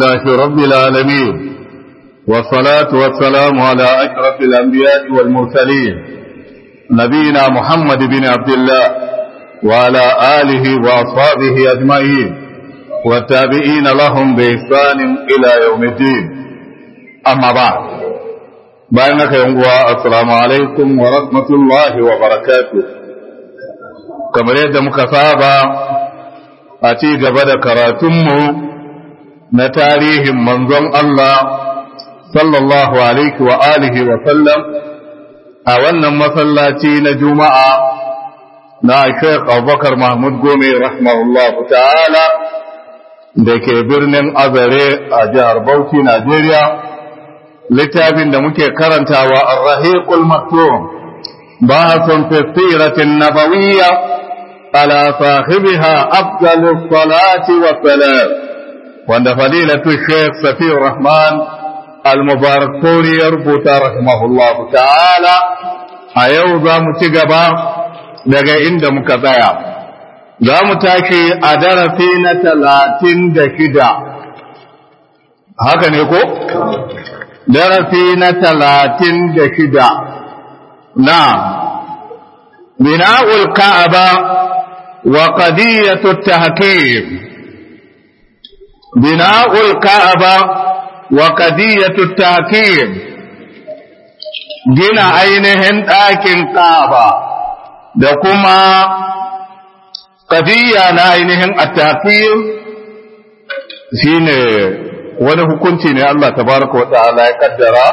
لله رب العالمين والصلاة والسلام على أشرف الأنبياء والمرسلين نبينا محمد بن عبد الله وعلى آله وأصحابه أجمعين والتابعين لهم بإحسان إلى يوم الدين أما بعد بينك يوم السلام عليكم ورحمة الله وبركاته كما يد مكتابة أتي قبل كراتمه نتاريه منظم الله صلى الله عليه وآله وسلم أولا مسلاتي نجمع na Sheikh Abubakar Mahmud Gome rahimahullahu ta'ala da ke birnin Azare a jihar Bauchi, Najeriya, littafin da muke karantawa a Rahiqul Maktum, bahasun fi siratin nabawiyya ala sahibiha afdalus salati wa salam wanda fadilatu Sheikh Safiyur Rahman al-Mubarak ya rubuta rahimahullahu ta'ala a yau za mu ci gaba daga inda muka tsaya za mu tashi a darasi na talatin da shida haka ne ko? darasi na talatin da shida na bina'ul ka'aba wa qadiyatu tahkim bina'ul ka'aba wa qadiyatu tahkim gina ainihin ɗakin ka'aba da kuma ƙadiyya na ainihin attafiyar shi ne wani hukunci ne Allah tabaraka wa ta'ala ya kaddara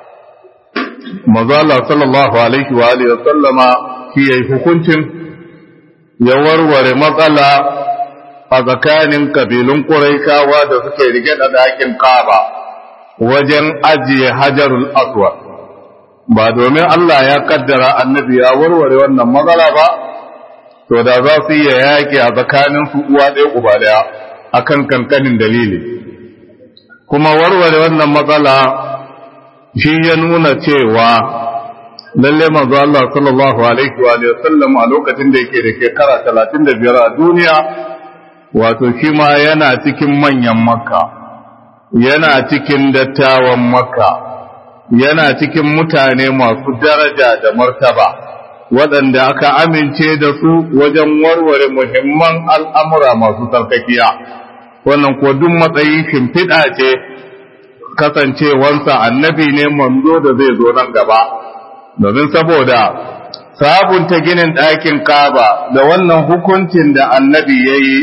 mazala sallallahu alaihi wa alihi wa sallama shi yayi hukuncin ya warware matsala a tsakanin kabilun Quraishawa da suke rike da dakin Kaaba wajen ajiye Hajarul Aswad ba domin Allah ya kaddara annabi ya warware wannan matsala ba to da za su iya yaƙi a tsakanin su uwa ɗaya uba ɗaya akan kankanin dalili kuma warware wannan matsala shi ya nuna cewa lalle manzo Allah sallallahu alaihi wa sallam a lokacin da yake da shekara 35 a duniya wato shi ma yana cikin manyan makka yana cikin dattawan makka yana cikin mutane masu daraja da martaba waɗanda aka amince da su wajen warware muhimman al'amura masu sarkakiya wannan ko duk matsayi shimfiɗa ce kasancewansa annabi ne manzo da zai zo nan gaba domin saboda sabunta ginin ɗakin kaba da wannan hukuncin da annabi ya yi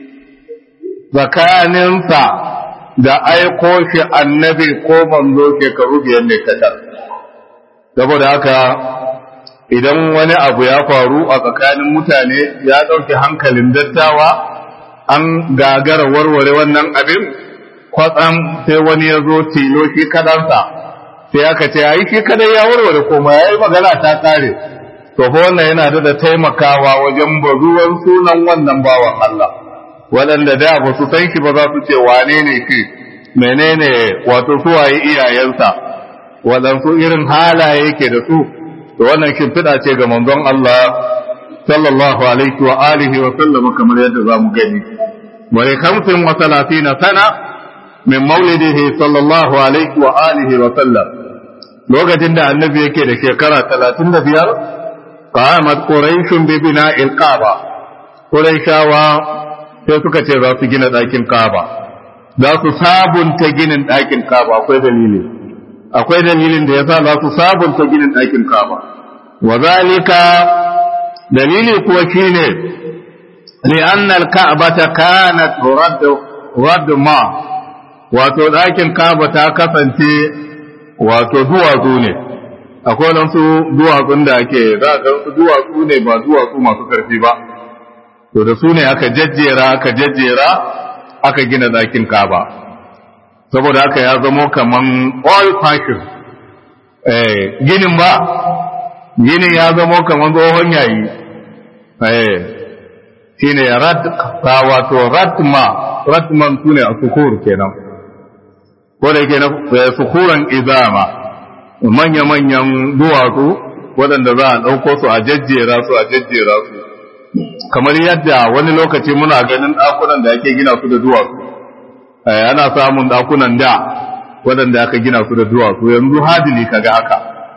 tsakaninsa da aiko shi annabi ko manzo shekaru biyar ne katar saboda haka idan wani abu ya faru a tsakanin mutane ya ɗauki hankalin dattawa an gagara warware wannan abin kwatsam sai wani ya zo tilo shi kadansa sai aka ce ai shi kadai ya warware koma ya yi magana ta kare to fa wannan yana da taimakawa wajen bazuwan sunan wannan bawan Allah waɗanda da ba su san shi ba za su ce wane ne shi menene wato suwaye iyayensa waɗansu irin halaye yake da su to wannan shimfiɗa ce ga manzon Allah sallallahu alaihi wa alihi wa sallama kamar yadda za mu gani wa li khamsin wa salatina sana min maulidihi sallallahu alaihi wa alihi wa sallam lokacin da annabi yake da shekara talatin da biyar qamat quraishun bi bina'il kaaba quraishawa sai suka ce za su gina ɗakin kaba za su sabunta ginin ɗakin kaba akwai dalili akwai dalilin da yasa za su sabunta ginin ɗakin kaba wa zalika dalili kuwa shine li'anna al-ka'bata kanat radd radd ma wato ɗakin kaba ta kasance wato duwatsu ne akwai nan su duwatsun da ake za ga su duwatsu ne ba duwatsu masu karfi ba to da su ne aka jajjera aka jajjera aka gina ɗakin kaba saboda haka ya zamo kaman oil fashion eh ginin ba ginin ya zamo kaman tsohon yayi eh shine rad wato ratma ratman sune a sukur kenan ko da yake na sukuran izama manya-manyan duwatsu waɗanda za a ɗauko su a jajjera su a jajjera su kamar yadda wani lokaci muna ganin ɗakunan da ake gina su da duwatsu ana samun dakunan da waɗanda aka gina su da duwatsu yanzu hadili kaga haka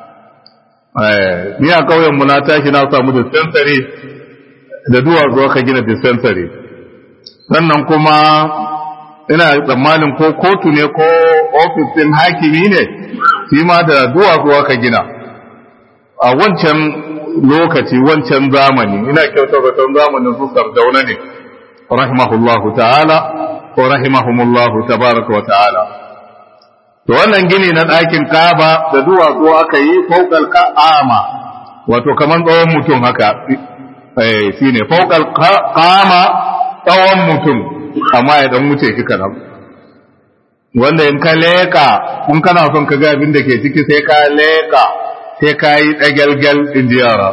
ni a ƙauyen mu na tashi na samu dispensary da duwatsu aka gina dispensary sannan kuma ina tsammanin ko kotu ne ko ofis din hakimi ne shi ma da duwatsu aka gina a wancan lokaci wancan zamani ina kyautar zaton zamanin su sardauna ne rahimahullahu ta'ala ko rahimahumullahu tabaraka wa ta'ala to wannan gini na ɗakin kaba da duwatsu aka yi faukal ka'ama wato kaman tsawon mutum haka eh shine faukal kama tsawon mutum amma ya dan wuce shi kanan wanda in ka leka kun kana son ka ga abin da ke ciki sai ka leka sai ka yi ɗagalgal in ji yara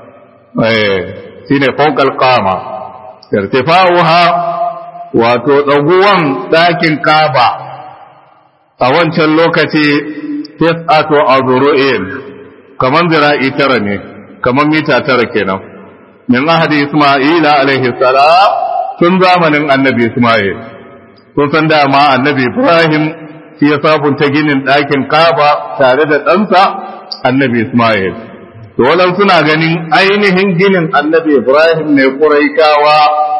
shi ne faukal kama irtifa'uha wato ɗaguwan ɗakin kaba a wancan lokaci tis'atu azru'in kaman zira'i tara ne kaman mita tara kenan min ahadi isma'ila alaihi salam tun zamanin annabi isma'il sun san dama annabi ibrahim shi ya sabunta ginin ɗakin kaba tare da ɗansa annabi Ismail. To wadan suna ganin ainihin ginin annabi Ibrahim ne Quraishawa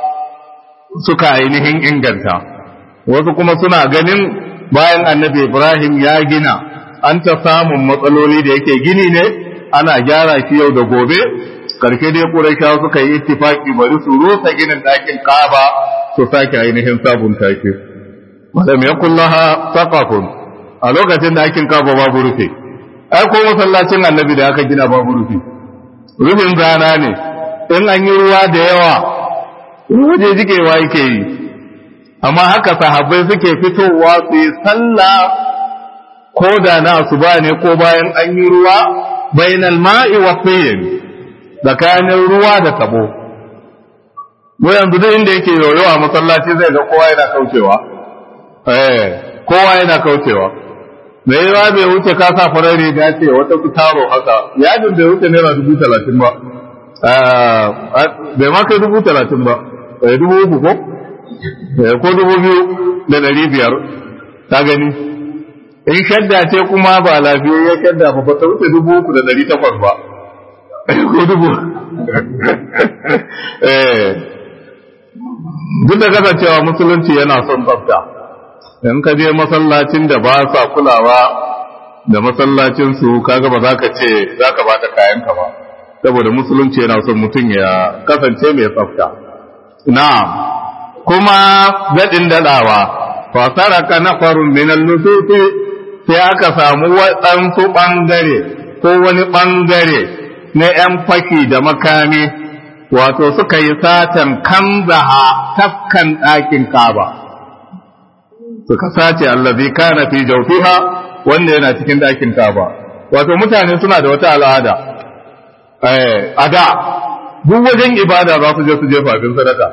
suka ainihin inganta. Wasu kuma suna ganin bayan annabi Ibrahim ya gina an ta samun matsaloli da yake gini ne ana gyara shi yau da gobe. Karshe dai Quraishawa suka yi ittifaki bari su rusa ginin ɗakin Kaaba su sake ainihin sabunta shi. Walam yakullaha saqafun a lokacin da ɗakin Kaaba babu rufe. ai ko masallacin annabi da aka gina babu rufi rufin zana ne in an yi ruwa da yawa waje jikewa yake yi amma haka sahabbai suke fitowa su yi sallah ko da na su ba ne ko bayan an yi ruwa bainal ma'i wa tsayin tsakanin ruwa da tabo mu yanzu duk inda yake yoyo a masallaci zai ga kowa yana kaucewa eh kowa yana kaucewa mai yawa bai wuce ka sa farar riga ce wata ku taro haka yadin bai wuce naira dubu talatin ba bai ma kai dubu talatin ba bai dubu uku ko ko dubu biyu da ɗari biyar ta gani in shadda ce kuma ba lafiyayya shadda ba ta wuce dubu uku da ɗari takwas ba ko dubu duk da kasancewa musulunci yana son tsafta in ka je masallacin da ba sa kulawa da masallacin su kaga ba za ka ce za ka bata kayanka ba saboda musulunci yana son mutum ya kasance mai tsafta na'am kuma daɗin daɗawa fasara ka na farun minan nusufi sai aka samu waɗansu ɓangare ko wani ɓangare na ‘yan faki da makami wato suka yi satan kanzaha tafkan ɗakin kaba suka sace allazi kana fi jawfiha wanda yana cikin ɗakin kaba wato mutane suna da wata al'ada eh ada duk wajen ibada za su je su jefa abin sadaka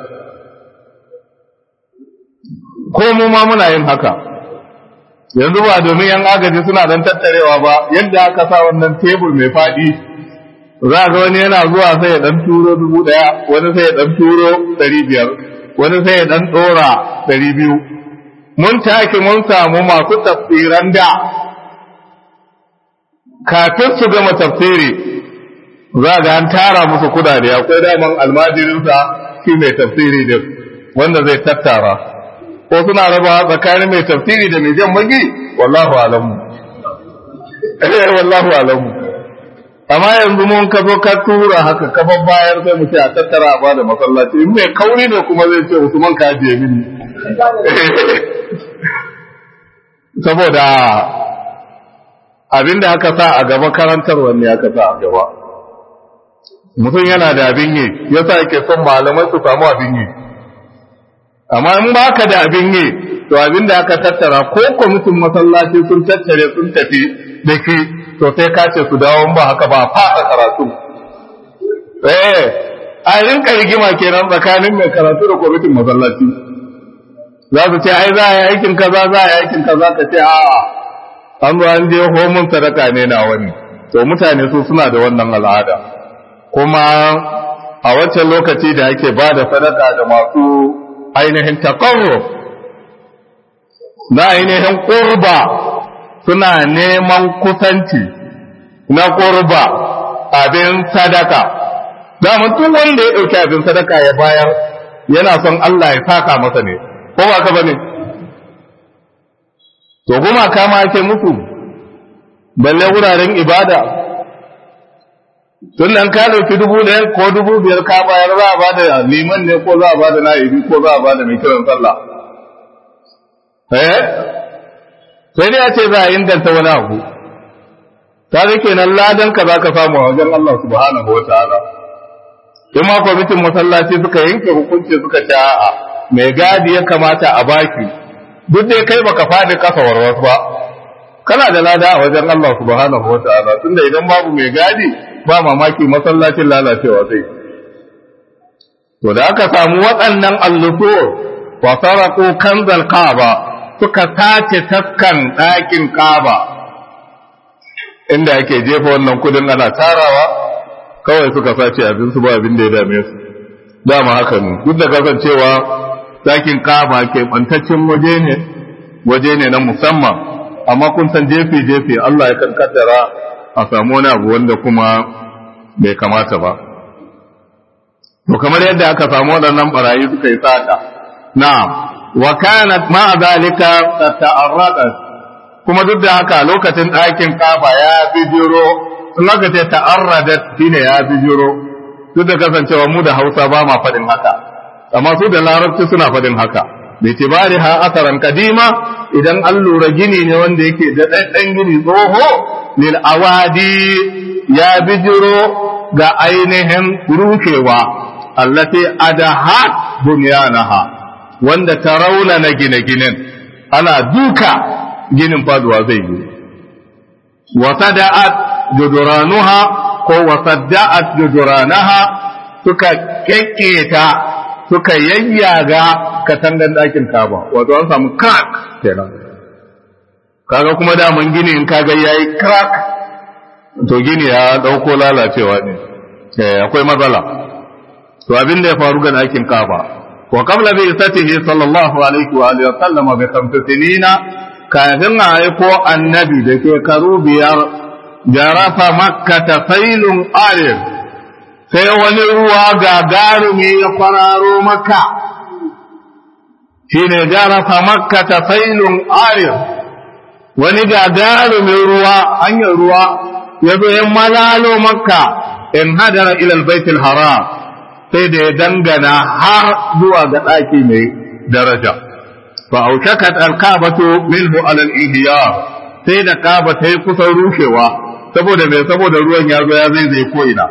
ko mu ma muna yin haka yanzu ba domin yan agaji suna dan tattarewa ba yadda aka sa wannan tebur mai faɗi za ga wani yana zuwa sai ya dan turo dubu ɗaya wani sai ya dan turo ɗari biyar wani sai ya dan ɗora ɗari biyu mun take mun samu masu tafsiran da kafin su gama tafsiri za ga an tara musu kudade akwai daman almajirinsa shi mai tafsiri din wanda zai tattara ko suna raba tsakanin mai tafsiri da mai jan magi wallahu alamu eh wallahu alamu amma yanzu mun ka zo ka tura haka ka bayar sai mu ce a tattara a bada masallaci in mai kauri ne kuma zai ce Usman ka je mini saboda abin da aka sa a gaba karantar wanne aka sa a gaba mutum yana da abin yi yasa yake son malamai su samu abin yi amma in ba ka da abin yi to abin da aka tattara ko kwamitin masallaci sun tattare sun tafi da shi to sai ka ce su dawo ba haka ba fasa karatu eh a rinka rigima kenan tsakanin mai karatu da kwamitin masallaci za su ce ai za a yi aikin kaza za a yi aikin kaza ka ce a'a an zo an je homun sadaka ne na wani to mutane su suna da wannan al'ada kuma a wancan lokaci da ake ba da sadaka da masu ainihin takarro na ainihin ƙurba suna neman kusanci na ƙurba abin sadaka daman tun wanda ya ɗauki abin sadaka ya bayar yana son Allah ya saka masa ne ko ba ka ba ne to kuma kama ake musu balle wuraren ibada tun nan ka ɗauki dubu ɗaya ko dubu biyar ka bayar za a bada liman ne ko za a bada na'ibi ko za a bada mai kiran sallah eh sai dai a ce za a inganta wani abu ta da kenan ladan ka za ka samu a wajen Allah subhanahu wa ta'ala in ma kwamitin masallaci suka yanke hukunci suka ce a'a mai gadi ya kamata a baki duk dai kai baka faɗi kasa warwas ba kana da lada a wajen Allah subhanahu wa ta'ala tunda idan babu mai gadi ba mamaki masallacin lalacewa zai to da aka samu waɗannan allusu wa saraku kanzal kaaba suka sace taskan ɗakin kaaba inda ake jefa wannan kudin ana tarawa kawai suka sace abin su ba abin da ya dame su dama haka ne duk da kasancewa ɗakin kaaba ke ɓantaccen waje ne waje ne na musamman amma kun san jefe jefe Allah ya kankatara a samu wani abu wanda kuma bai kamata ba to kamar yadda aka samu waɗannan barayi suka yi sata na'am wa kanat ma zalika ta'arradat kuma duk da haka lokacin ɗakin kafa ya bijiro sun aka ce ta'arradat shine ya bijiro duk da kasancewa mu da Hausa ba ma faɗin haka amma su da Larabci suna faɗin haka bitibari ha asaran kadima idan an lura gini ne wanda yake da ɗan gini tsoho lil awadi ya bijiro ga ainihin rushewa allati adahat bunyanaha wanda ta rauna na gine-ginen ana duka ginin faduwa zai yi wasada'at juduranuha ko wasadda'at juduranaha suka kekketa suka yayyaga katangan ɗakin kaba wato an samu crack kenan kaga kuma daman gini in kaga yayi crack to gini ya dauko lalacewa ne eh akwai matsala to abin da ya faru ga ɗakin kaba wa qabla bi isatihi sallallahu alaihi wa alihi wa sallam bi khamsi sinina kafin a aiko annabi da shekaru biyar jarafa makka tafailun alif sai wani ruwa gagarumi ya kwararo maka shi ne jarafa makka ta failun arif wani gagarumin ruwa hanyar ruwa ya zo ya malalo makka in hadara ilal baitul haram sai da ya dangana har zuwa ga ɗaki mai daraja fa aushakat alkabatu minhu alal ihya sai da kaba ta yi kusan rushewa saboda mai saboda ruwan ya zo ya zai zai ko ina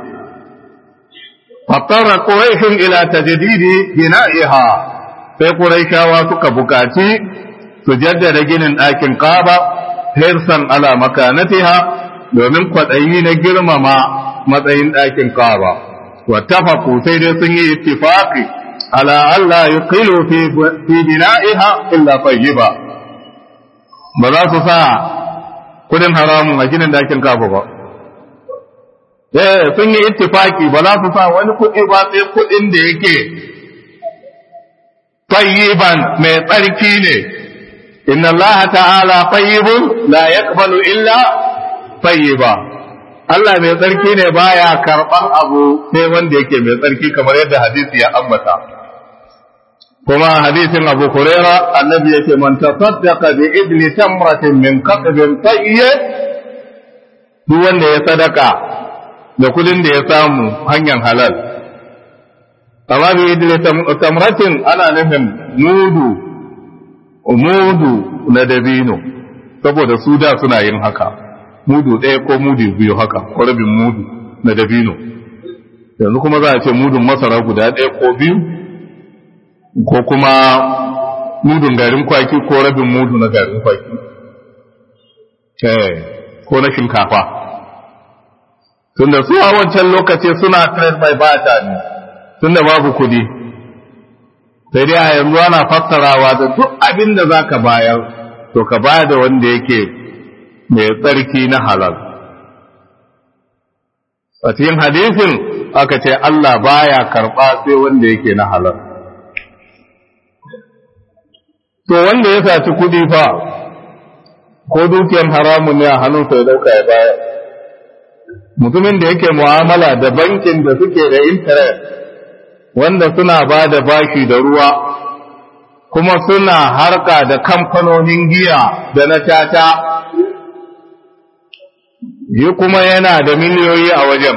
فاضطر قريش إلى تجديد بنائها sai Qurayshawa suka bukaci su jaddada ginin ɗakin Kaaba hirsan ala makanatiha domin kwaɗayi na girmama matsayin ɗakin Kaaba wattafaqu sai dai sun yi ittifaqi ala Allah yuqilu fi fi bina'iha illa tayyiba ba za su sa kudin haramun a ginin ɗakin Kaaba ba eh sun yi ittifaki ba za su sa wani kuɗi ba sai kuɗin da yake tayyiban mai tsarki ne inna Allah ta'ala tayyibun la yaqbalu illa tayyiba Allah mai tsarki ne baya karban abu sai wanda yake mai tsarki kamar yadda hadisi ya ambata kuma hadisin Abu Huraira annabi yake man tasaddaqa bi idli tamratin min qatbin tayyib duk wanda ya sadaka da kudin da ya samu hanyar halal amma bi idli tamratin ana nufin mudu mudu na dabino saboda su da suna yin haka mudu ɗaya ko mudu biyu haka ko rabin mudu na dabino yanzu kuma za a ce mudun masara guda ɗaya ko biyu ko kuma mudun garin kwaki ko rabin mudu na garin kwaki ko na shinkafa tunda su a wancan lokaci suna trade by barter ne tunda babu kudi sai dai a yanzu ana fassarawa da duk abin da za ka bayar to ka bayar da wanda yake mai tsarki na halal a cikin hadisin aka ce Allah baya karɓa sai wanda yake na halal to wanda ya saci kuɗi fa ko dukiyar haramun ne a hannunsa ya dauka ya baya mutumin da yake mu'amala da bankin da suke da interest wanda suna ba da bashi da ruwa kuma suna harka da kamfanonin giya da na tata yi kuma yana da miliyoyi a wajen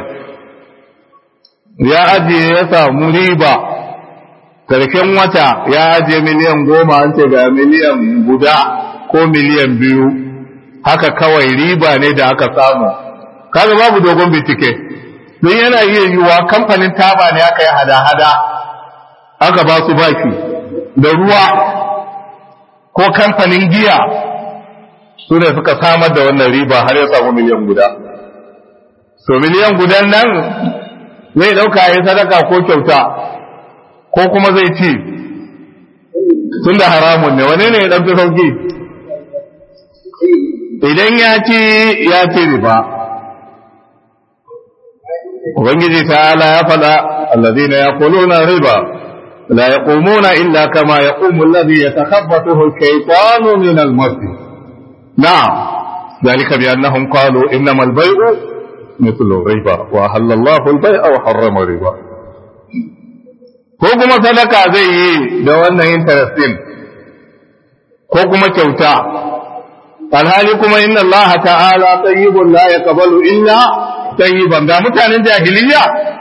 ya ajiye ya samu riba karshen wata ya ajiye miliyan goma an ce ga miliyan guda ko miliyan biyu haka kawai riba ne da aka samu kaga babu dogon bincike don yana iya yiwuwa kamfanin taba ne aka yi hada-hada aka ba su baki da ruwa ko kamfanin giya su ne suka samar da wannan riba har ya samu miliyan guda so miliyan gudan nan zai dauka ya sadaka ko kyauta ko kuma zai ci tun da haramun ne wane ne ya ɗauki sauki idan ya ci ya ci riba ubangiji ta'ala ya faɗa allazina yaquluna riba la yaqumuna illa kama yaqumu alladhi yatakhabbathu ash-shaytanu min al-mas na'am ذلك بأنهم قالوا إنما البيع مثل الربا وأحل الله البيع وحرم الربا ko kuma sadaka zai yi da wannan interestin ko kuma kyauta alhali kuma inna Allah ta'ala tayyibun la yaqbalu illa tayyiban ga mutanen jahiliya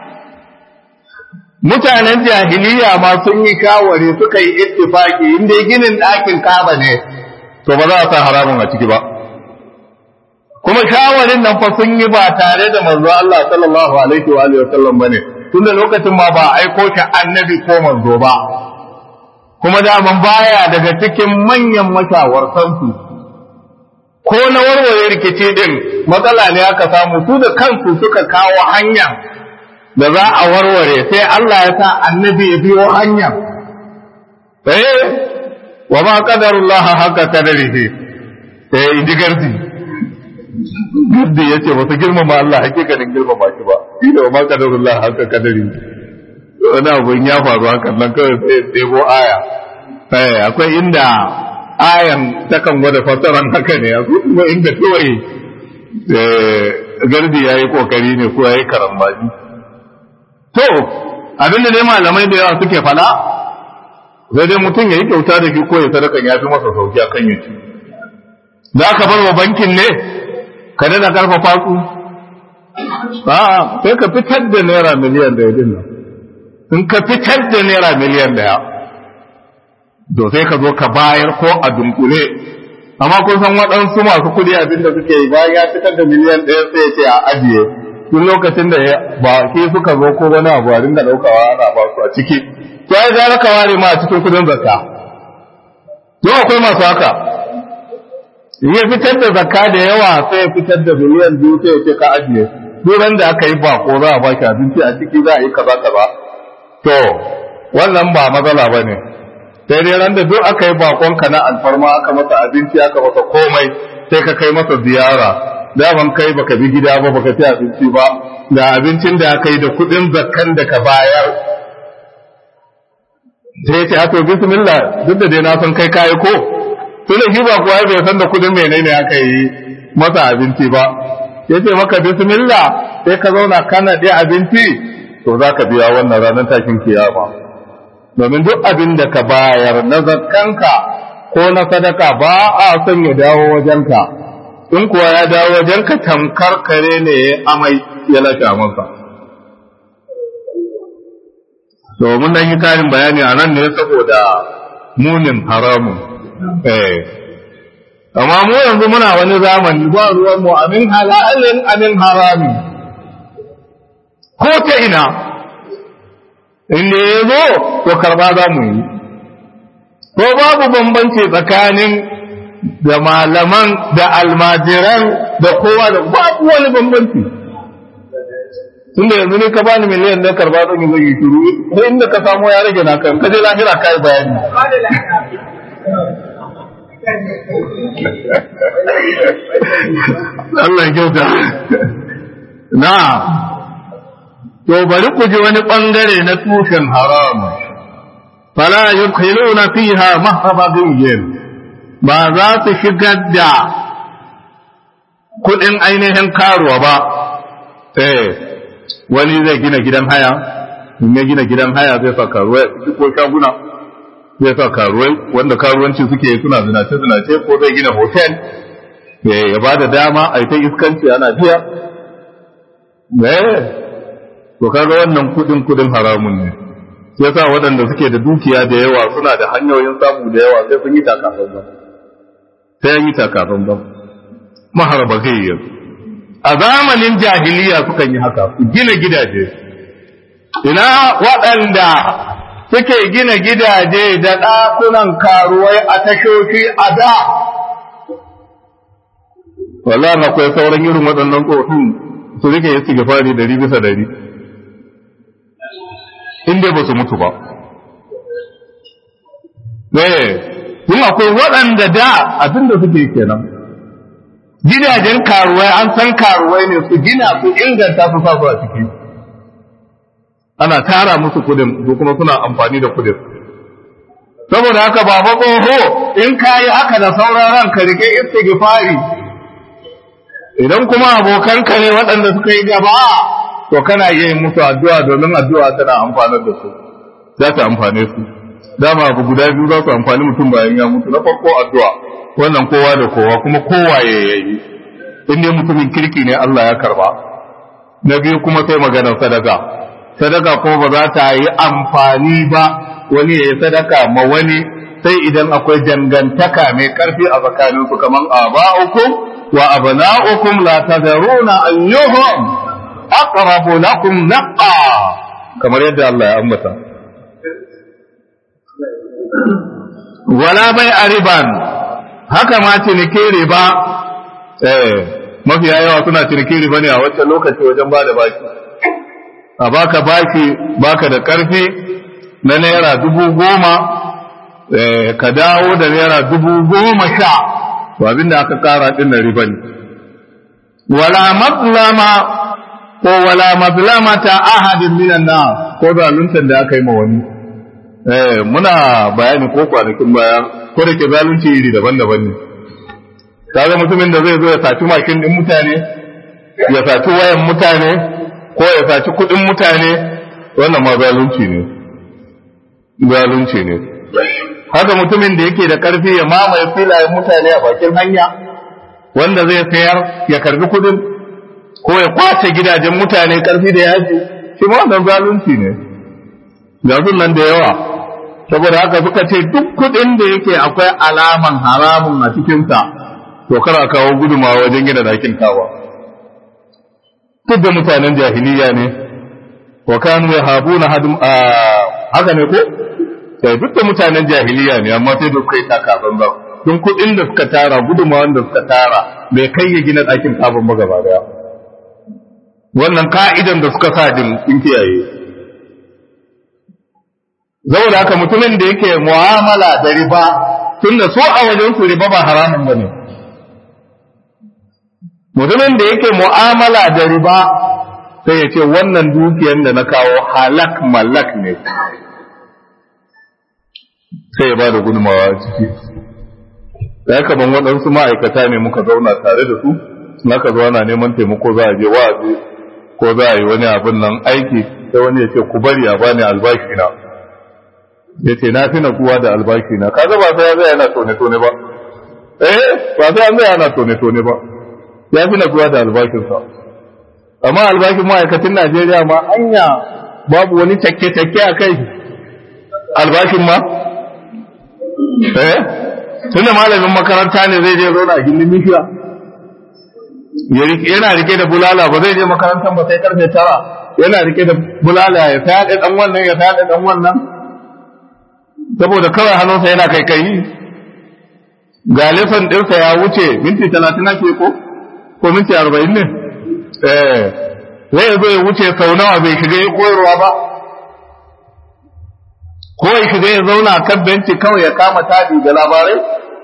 mutanen jahiliya ma sun yi kawari suka yi ittifaki inda ginin ɗakin kaba ne to ba za a sa haramun a ciki ba kuma shawarin nan fa sun yi ba tare da manzo Allah sallallahu alaihi wa alihi wa sallam bane tunda lokacin ma ba aiko shi annabi ko manzo ba kuma daman baya daga cikin manyan mashawartansu ko na warware rikici din matsala ne aka samu su da kansu suka kawo hanya da za a warware sai Allah ya sa annabi ya biyo hanya eh wa ma qadarullah haka qadarihi eh inji gardi gardi yace ba su girmama Allah hakikanin girmama shi ba shi da ma qadarullah haka qadari wani abun ya faru hakan nan kawai sai ɗebo aya eh akwai inda ayan takan gwada fassaran haka ne akwai kuma inda kawai gardi ya yi kokari ne ko ya yi karambaji to abinda dai malamai da yawa suke fada sai dai mutum ya yi kyauta da shi ko ya sadakan ya fi masa sauki a kan yaci za ka bar wa bankin ne ka dana karfafa su a sai ka fitar da naira miliyan daya din nan in ka fitar da naira miliyan daya to sai ka zo ka bayar ko a dunkule amma kun san waɗansu masu kuɗi abin da suke yi bayan ya fitar da miliyan ɗaya sai ya ce a ajiye tun lokacin da ba ke suka zo ko wani abu a dinga ɗaukawa ana ba su a ciki to ai gara ka ware ma a cikin kuɗin zakka to akwai masu haka in ya fitar da zakka da yawa sai ya fitar da miliyan biyu sai ya ce ka ajiye duk da aka yi bako za a baki abinci a ciki za a yi kaza kaza to wannan ba matsala ba ne sai dai ran da duk aka yi bakonka na alfarma aka masa abinci aka masa komai sai ka kai masa ziyara daman kai baka bi gida ba baka ci abinci ba da abincin da aka yi da kuɗin zakkan da ka bayar sai ya ce a to bismillah duk da dai na san kai kayi ko tun da shi ba kuwa bai san da kuɗin menene aka yi masa abinci ba ya ce maka bismillah sai ka zauna kana ɗaya abinci to za ka biya wannan ranar tashin kiyama domin duk abin da ka bayar na zakkanka ko na sadaka ba a son ya dawo wajenka in kuwa ya dawo wajenka tamkar kare ne ya amai ya lashe masa to mun dan yi karin bayani a nan ne saboda munin haramun eh amma mu yanzu muna wani zamani ba ruwan mu amin halalin amin harami ko ta ina inda ya zo to karba za mu yi ko babu bambanci tsakanin da malaman da almajiran da kowa da babu wani bambanci tun da yanzu ne ka bani miliyan da karba zan yi zai shiru sai inda ka samu ya rage naka ka je lahira kai bayani Allah kyauta na to bari ku ji wani ɓangare na tushen haramun fala yudkhiluna fiha mahrabagiyin ba za su shigar da kudin ainihin karuwa ba eh wani zai gina gidan haya in ya gina gidan haya zai sa karuwai ko shaguna zai sa karuwai wanda karuwanci suke suna zinace zinace ko zai gina hotel ya ba da dama a yi ta iskanci ana biya eh to kaga wannan kudin kudin haramun ne sai sa waɗanda suke da dukiya da yawa suna da hanyoyin samu da yawa sai sun yi takafan ba sai an yi takafan ba maharba gayyar a zamanin jahiliya sukan yi haka su gina gidaje ina waɗanda suke gina gidaje da ɗakunan karuwai a tashoshi a da wallahi akwai sauran irin waɗannan tsofin su rike ya cike fari dari bisa dari inda ba su mutu ba eh tun akwai waɗanda da abinda suke kenan gidajen karuwai an san karuwai ne su gina su inganta su sa su a ciki ana tara musu kudin su kuma suna amfani da kudin saboda haka baba tsoho in kayi haka da sauran ranka rike istighfari idan kuma abokanka ne waɗanda suka yi gaba to kana iya yin musu addu'a domin addu'a tana amfanar da su za ta amfane su dama abu guda biyu za su amfani mutum bayan ya mutu na farko addu'a wannan kowa da kowa kuma kowa ya yi in ne mutumin kirki ne Allah ya karba na biyu kuma sai maganar sadaka sadaka kuma ba za ta yi amfani ba wani ya yi sadaka ma wani sai idan akwai dangantaka mai karfi a tsakaninsu kamar aba'ukum wa abna'ukum la tadruna ayyuhum aqrabu lakum naqa kamar yadda Allah ya ambata wala bai ariban haka ma ciniki riba eh mafiya yawa suna ciniki riba ne a wancan lokaci wajen ba da baki a baka baki baka da karfi na naira dubu goma ka dawo da naira dubu goma sha to abinda aka kara din na riba ne wala mazlama ko wala mazlamata ahadin minan nas ko zaluntan da aka yi ma wani eh muna bayani ko kwanakin baya ko da ke zalunci iri daban-daban ne kaga mutumin da zai zo ya saci makin din mutane ya saci wayan mutane ko ya saci kudin mutane wannan ma zalunci ne zalunci ne haka mutumin da yake da karfi ya mamaye filayen mutane a bakin hanya wanda zai sayar ya karbi kudin ko ya kwace gidajen mutane karfi da yaji shi ma wannan zalunci ne ga nan da yawa saboda haka suka ce duk kudin da yake akwai alaman haramun a cikinsa to kara kawo gudumawa wajen gina dakin kawa duk da mutanen jahiliya ne wa kanu yahabuna hadum haka ne ko sai duk da mutanen jahiliya ne amma sai da suka yi takaban ba don kuɗin da suka tara gudumawan da suka tara bai kai ya gina ɗakin kafin ba gaba daya wannan ka'idan da suka sa din sun kiyaye saboda haka mutumin da yake mu'amala da riba tun da so a wajen su riba ba haramun ba ne mutumin da yake mu'amala da riba sai ya ce wannan dukiyar da na kawo halak malak ne sai ya ba da gudunmawa a ciki da haka ban waɗansu ma'aikata ne muka zauna tare da su naka zo ana neman taimako za a je wa'azi ko za a yi wani abin nan aiki sai wani ya ce ku bari a bani albashi na ya ce na fi kuwa da albashi na kaga ba sai ya zai yana tone-tone ba eh ba sai an zai yana tone-tone ba ya fi kuwa da albashinsa amma albashin ma'aikacin najeriya ma anya babu wani takke-takke a kai albashin ma eh tunda malamin makaranta ne zai je zauna a gindin mishiya yana rike da bulala ba zai je makarantar ba sai karfe tara yana rike da bulala ya fyaɗe ɗan wannan ya fyaɗe ɗan wannan saboda kawai hannunsa yana kai kai ga lesson ɗinsa ya wuce minti talatin ake ko ko minti arba'in ne eh zai zo ya wuce sau nawa bai shiga ya koyarwa ba ko ya shiga ya zauna kan benci kawai ya kama taɗi da labarai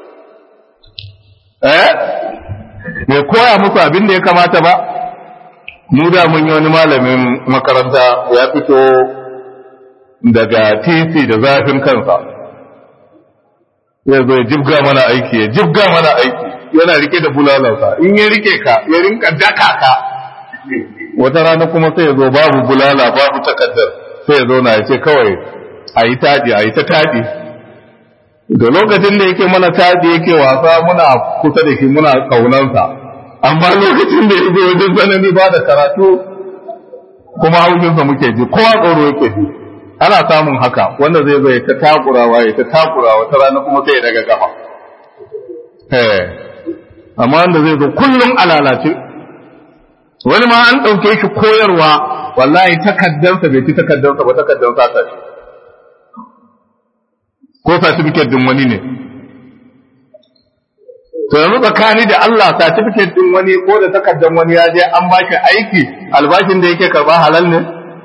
eh bai koya musu abin da ya kamata ba mu da mun yi wani malamin makaranta ya fito daga titi da zafin kansa ya zo ya jibga mana aiki ya jibga mana aiki yana rike da bulalansa in ya rike ka ya rinka daka ka wata rana kuma sai ya zo babu bulala babu takaddar sai ya zo na ya ce kawai a yi taɗi a yi ta taɗi da lokacin da yake mana taɗi yake wasa muna kusa da shi muna ƙaunansa amma lokacin da ya zo wajen tsanani ba da karatu kuma haushinsa muke ji kowa tsoro yake ji ana samun haka wanda zai zo ya ta takurawa ya ta takurawa ta rana kuma sai ya daga kafa amma wanda zai zo kullum a lalace wani ma an ɗauke shi koyarwa wallahi takaddansa bai ci takaddansa ba takaddansa ta ce ko certificate din wani ne to yanzu tsakani da Allah certificate din wani ko da takaddan wani ya je an baki aiki albashin da yake karba halal ne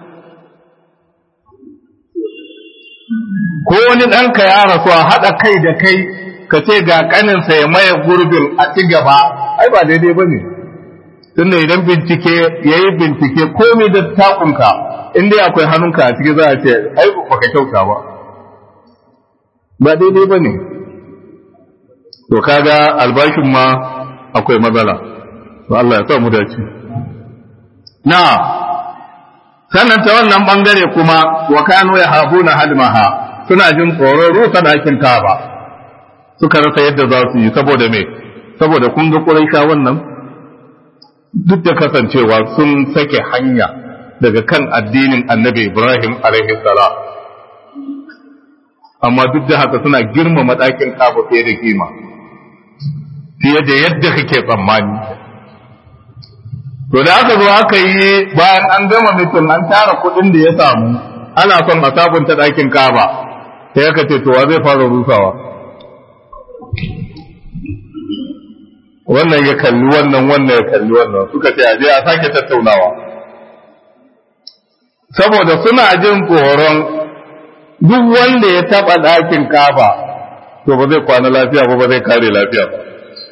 ko wani ɗanka ya rasu a haɗa kai da kai ka ce ga ƙaninsa ya maye gurbin a ci gaba ai ba daidai ba ne tunda idan bincike ya yi bincike komai da takunka in dai akwai hannunka a ciki za a ce ai ba ka kyauta ba ba daidai ba ne to kaga albashin ma akwai matsala to Allah ya sa mu dace na sannan ta wannan bangare kuma wa kanu ya habuna hadmaha suna jin tsoron rusa dakin kaba suka rasa yadda za su yi saboda me saboda kun ga quraisha wannan duk da kasancewa sun sake hanya daga kan addinin annabi Ibrahim alaihi salam amma duk da haka suna girmama ɗakin kaba fiye da kima fiye da yadda kake tsammani to da aka zo aka yi bayan an gama mutum an tara kuɗin da ya samu ana son a sabunta ɗakin kaba sai aka ce to wa zai fara rusawa wannan ya kalli wannan wannan ya kalli wannan suka ce aje a sake tattaunawa saboda suna jin tsoron duk wanda ya taba ɗakin kafa to ba zai kwana lafiya ba ba zai kare lafiya ba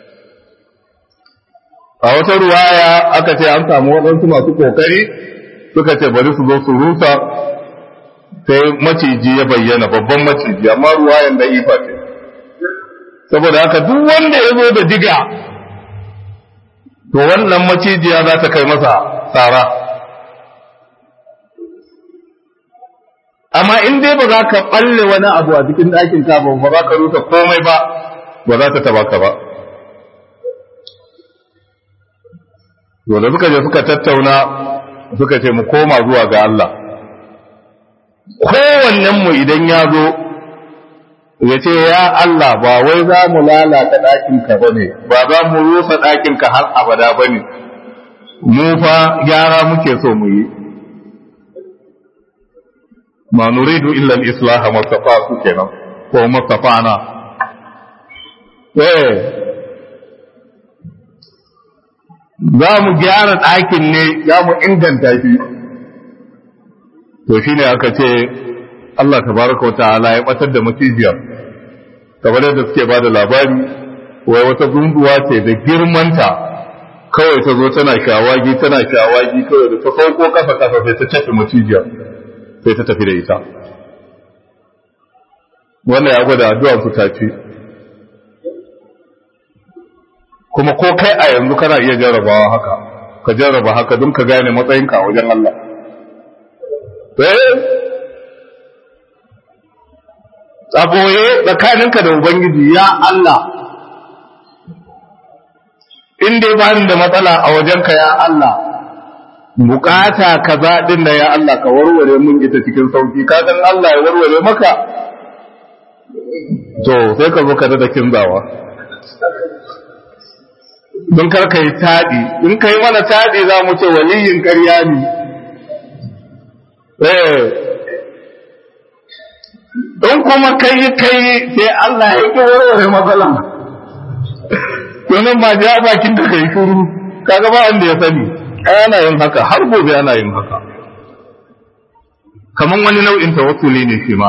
a wata ruwaya aka ce an samu waɗansu masu ƙoƙari suka ce bari su zo su rusa sai maciji ya bayyana babban maciji amma ruwayan da ifa ce saboda haka duk wanda ya zo da diga to wannan macijiya za ta kai masa tsara amma in dai ba za ka balle wani abu a cikin ɗakin ka ba ba za ka rusa komai ba ba za ta taba ka ba dole suka je suka tattauna suka ce mu koma zuwa ga Allah kowannenmu idan ya zo ya ce ya Allah ba wai za mu lalata ɗakinka ba ne ba za mu rusa ɗakinka har abada ba ne mu fa gyara muke so mu yi ma nuridu illa al-islaha mustafa su kenan ko mustafana eh za mu gyara ɗakin ne za mu inganta shi to shine aka ce Allah tabaraka wa ta'ala ya batar da macijiyar kamar yadda suke ba da labari wai wata gunguwa ce da girmanta kawai ta zo tana shawagi tana shawagi kawai da ta sauko kasa kasa sai ta tafi macijiyar sai ta tafi da ita wannan ya gwada addu'ar su ta ce kuma ko kai a yanzu kana iya jarrabawa haka ka jarraba haka don ka gane matsayinka a wajen Allah a boye tsakaninka da Ubangiji ya Allah in dai ba da matsala a wajenka ya Allah bukata kaza din da ya Allah ka warware mun ita cikin sauki ka san Allah ya warware maka to sai ka zo ka da kinzawa don kar ka yi taɗi in ka yi mana taɗi za mu ce waliyin ƙarya ne in kuma kai kai sai Allah ya ki warware matsala to nan ba ja bakin da kai shuru kaga ba wanda ya sani ana yin haka har gobe ana yin haka kaman wani nau'in tawakkuli ne shi ma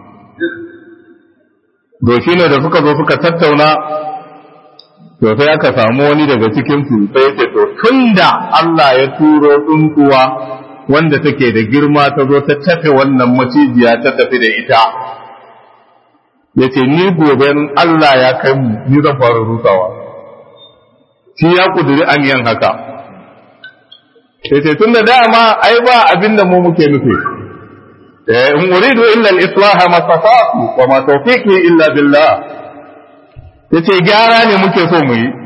to shine da suka zo suka tattauna to sai aka samu wani daga cikin su sai ya ce to tunda Allah ya turo tsuntuwa wanda take da girma ta zo ta tafe wannan macijiya ta tafi da ita ya ce ni gobe Allah ya kai mu ni zan fara rusawa shi ya kuduri aniyan haka ya ce tun da dama ai ba abin da mu muke nufi in uridu illa al-islaha ma tata'tu wa ma tawfiqi illa billah yace gyara ne muke so mu yi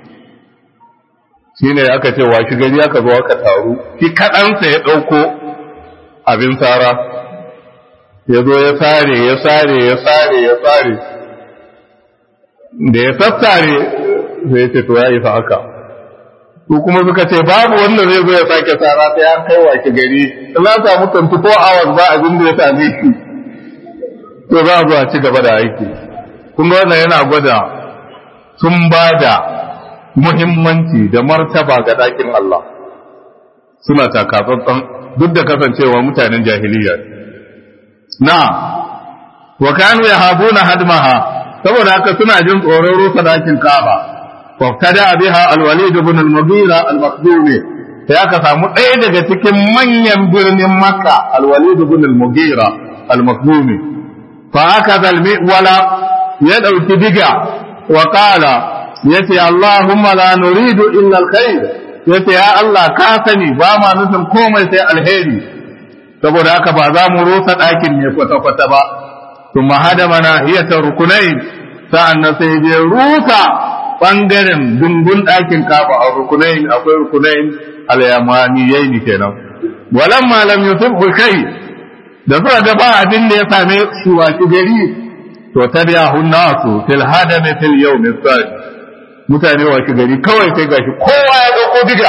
shine aka ce wa shi gari aka zo aka taru shi kaɗansa ya ɗauko abin tsara ya zo ya sare ya sare ya sare ya sare da ya sassare sai ya ce to ya isa haka su kuma suka ce babu wanda zai zo ya sake tsara sai an kai wa shi gari na samu 24 hours ba abin da ya same shi to za a zo a ci gaba da aiki kun ga wannan yana gwada sun ba da muhimmanci da martaba ga ɗakin Allah suna takatsantsan duk da kasancewa mutanen jahiliya na wa kanu yahabuna hadmaha saboda haka suna jin tsoron rusa ɗakin Kaaba wa tada biha al-Walid ibn al-Mughira al-Makhzumi sai aka samu ɗaya daga cikin manyan birnin Makka al-Walid ibn al-Mughira al-Makhzumi fa aka zalmi wala ya ɗauki diga wa qala yace Allahumma la nuridu illa alkhair yace ya Allah ka sani ba ma nufin komai sai alheri saboda haka ba za mu rusa ɗakin ne kwata kwata ba kuma hada mana hiyata rukunai sa'an nan sai je rusa bangaren dungun ɗakin kafa a rukunai akwai rukunai al-yamaniyai ne kenan walamma lam yusibhu shay da suka ga ba abin da ya same shi wa gari to tabi'ahu nasu fil hadami fil yawmi sadi mutane washe gari kawai sai gashi kowa ya dauko diga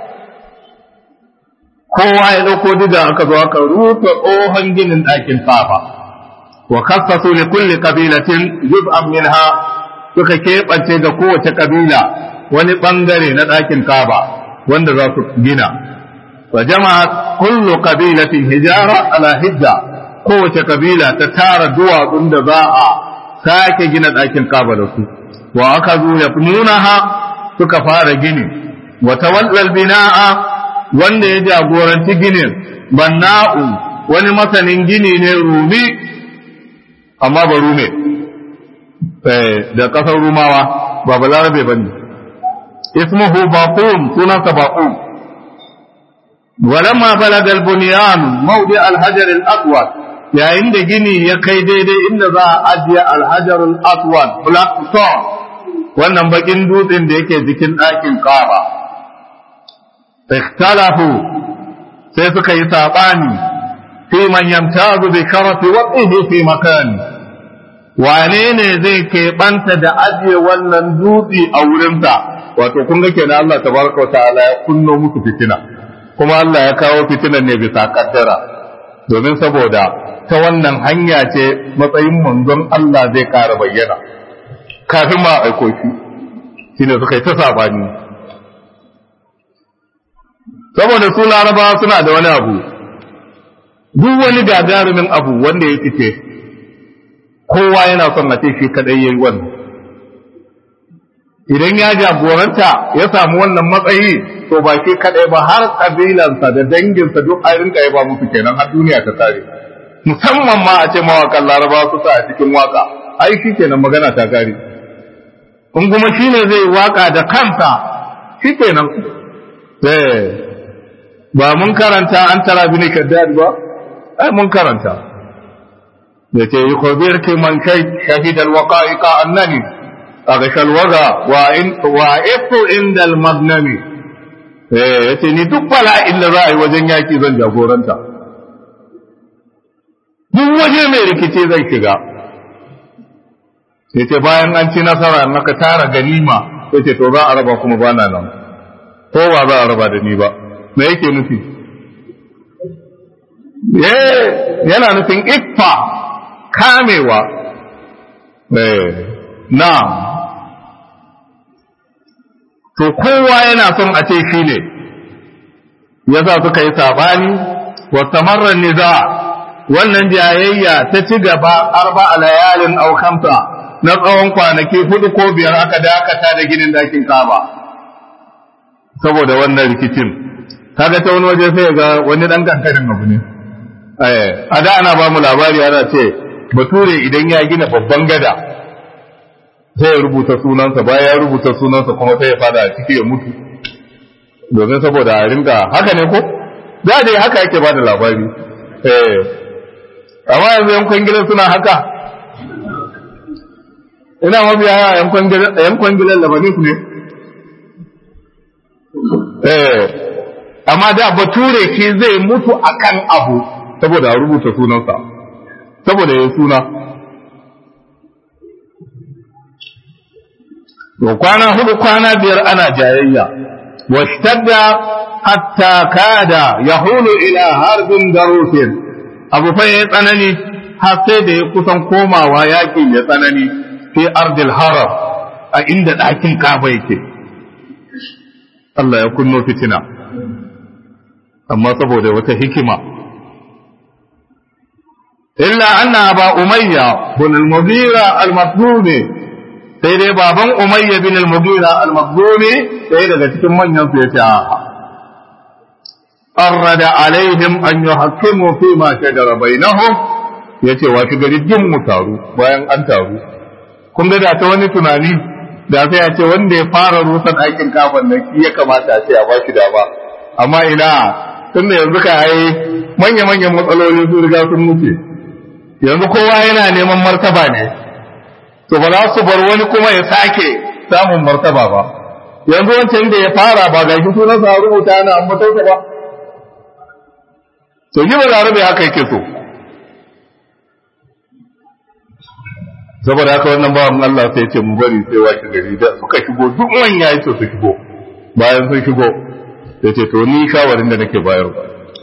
kowa ya dauko diga aka zo aka rufe tsohon ginin ɗakin kafa wa kassasu li kulli qabilatin juz'an minha suka keɓance ga kowace kabila wani bangare na ɗakin kaba wanda za su gina wa jama'a kullu qabilatin hijara ala hijja kowace kabila ta tara duwatsun da za a sake gina ɗakin kaba da su wa aka zo ya nunaha suka fara gini wa tawallal bina'a wanda ya jagoranci ginin banna'u wani masanin gini ne rumi amma ba rume da kasar rumawa ba balarabe ba ne ismuhu baqum sunansa baqum ولما بلغ البنيان موضع الحجر الأسود yayin da gini ya kai daidai inda za a ajiye alhajar al-aswad black stone wannan bakin dutsen da yake jikin ɗakin kaba ikhtalafu sai suka yi sabani fi man yamtazu bi sharafi waqihi fi makani wane ne zai keɓanta da ajiye wannan dutse a wurinsa wato kun ga kenan Allah tabaraka wa ta'ala ya kunno musu fitina kuma Allah ya kawo fitinan ne bisa kaddara domin saboda ta wannan hanya ce matsayin manzon Allah zai ƙara bayyana kafin ma aiko shi shine suka yi ta sabani saboda su laraba suna da wani abu duk wani gagarumin abu wanda ya fice kowa yana son a ce shi kadai yayi wannan idan ya jagoranta ya samu wannan matsayi to ba shi kadai ba har kabilansa da danginsa duk a rinka ya ba musu kenan har duniya ta tare musamman ma a ce mawakan laraba su sa a cikin waka ai shi kenan magana ta gari in kuma shi ne zai waka da kansa shi kenan ba mun karanta an tara bi ne kaddad ba ai mun karanta da ce yi kobir ki man kai shahidal waqa'iqa annani aghsha alwaga wa in wa ifu inda almagnami eh yace ni duk bala'in da za a yi wajen yaki zan jagoranta duk waje mai rikici zai shiga sai ce bayan an ci nasara maka tara ganima sai ce to za a raba kuma bana nan ko ba za a raba da ni ba me yake nufi yana nufin iffa kamewa na to kowa yana son a ce shi ne yasa suka yi sabani wa tamarra niza wannan jayayya ta ci gaba arba a layalin au khamsa na tsawon kwanaki hudu ko biyar aka dakata da ginin dakin kaba saboda wannan rikicin kaga ta wani waje sai ga wani dan kankanin abu ne a da ana ba mu labari ana ce bature idan ya gina babban gada sai ya rubuta sunansa bayan ya rubuta sunansa kuma sai ya fada a ciki ya mutu domin saboda a ringa haka ne ko da dai haka yake ba da labari eh amma yanzu yan kwangilan suna haka ina mabiya yan kwangilan labanin ne eh amma da bature ke zai mutu akan abu saboda a rubuta sunansa saboda ya suna to kwana hudu kwana biyar ana jayayya washtadda hatta kada yahulu ila harbin darusin abu fa ya tsanani har sai da ya kusan komawa yaƙi ya tsanani fi ardil haram a inda ɗakin kaba yake Allah ya kunno fitina amma saboda wata hikima illa anna ba umayya bin al-mughira al-makhzumi sai dai baban umayya bin al-mughira al-makhzumi sai daga cikin manyan su yace a'a arrada alaihim an yuhakkimu fi ma shajara bainahum yace wa gari din mu taru bayan an taru kun ga da ta wani tunani da sai ya ce wanda ya fara rusan aikin kafan nan shi ya kamata a ce a bashi dama amma ina tunda yanzu ka yi manya-manyan matsaloli su riga sun wuce yanzu kowa yana neman martaba ne to ba za su bar wani kuma ya sake samun martaba ba yanzu wancan da ya fara ba ga shi sunan sa rubuta ana ambatonsa ba to yi ba larabe haka yake so saboda haka wannan bawan Allah sai ce mu bari sai washe gari da suka shigo duk manya yace su shigo bayan sun shigo sai ce to ni shawarin da nake bayarwa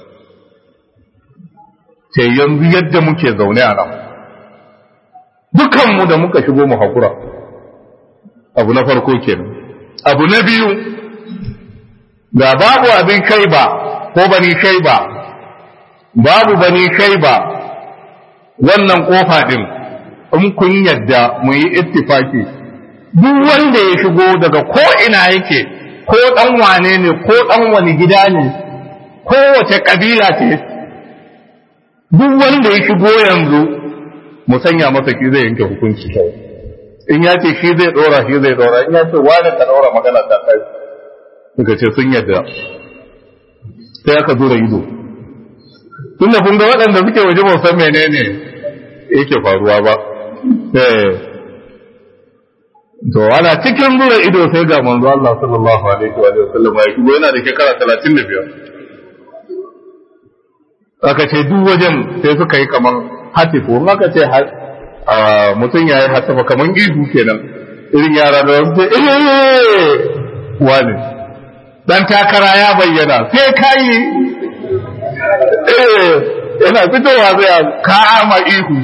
sai yanzu yadda muke zaune a nan dukanmu da muka shigo mu hakura abu na farko kenan abu na biyu ga babu abin kai ba ko bani kai ba babu bani kai ba wannan kofa din in kun yadda mu yi ittifaki duk wanda ya shigo daga ko ina yake ko dan wane ne ko dan wani gida ne ko wace kabila ce duk wanda ya shigo yanzu mu sanya masa shi zai yanke hukunci kawai in ya ce shi zai dora shi zai dora in ya ce wani ka dora magana ta kai suka ce sun yadda sai aka zura ido tunda kun ga waɗanda suke waje ba san menene yake faruwa ba to ana cikin zura ido sai ga manzo Allah sallallahu alaihi wa sallam ya shigo yana da shekara 35 aka ce duk wajen sai suka yi kaman hatifu in aka ce mutum ya yi hatifa kaman ihu kenan irin yara da wasu ce eh wani dan takara ya bayyana sai kai eh yana fitowa zai kama ihu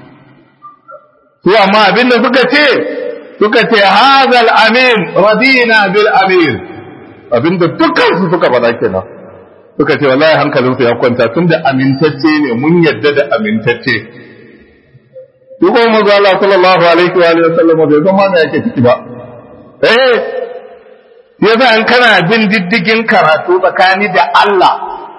su amma abinda suka ce suka ce hazal amin radina bil amin abinda dukkan su suka faɗa kenan suka ce wallahi hankalin su ya kwanta tunda amintacce ne mun yadda da amintacce duk kuma manzo Allah sallallahu alaihi wa alihi wasallam bai san ma me yake ciki ba eh yasa an kana bin diddigin karatu tsakani da Allah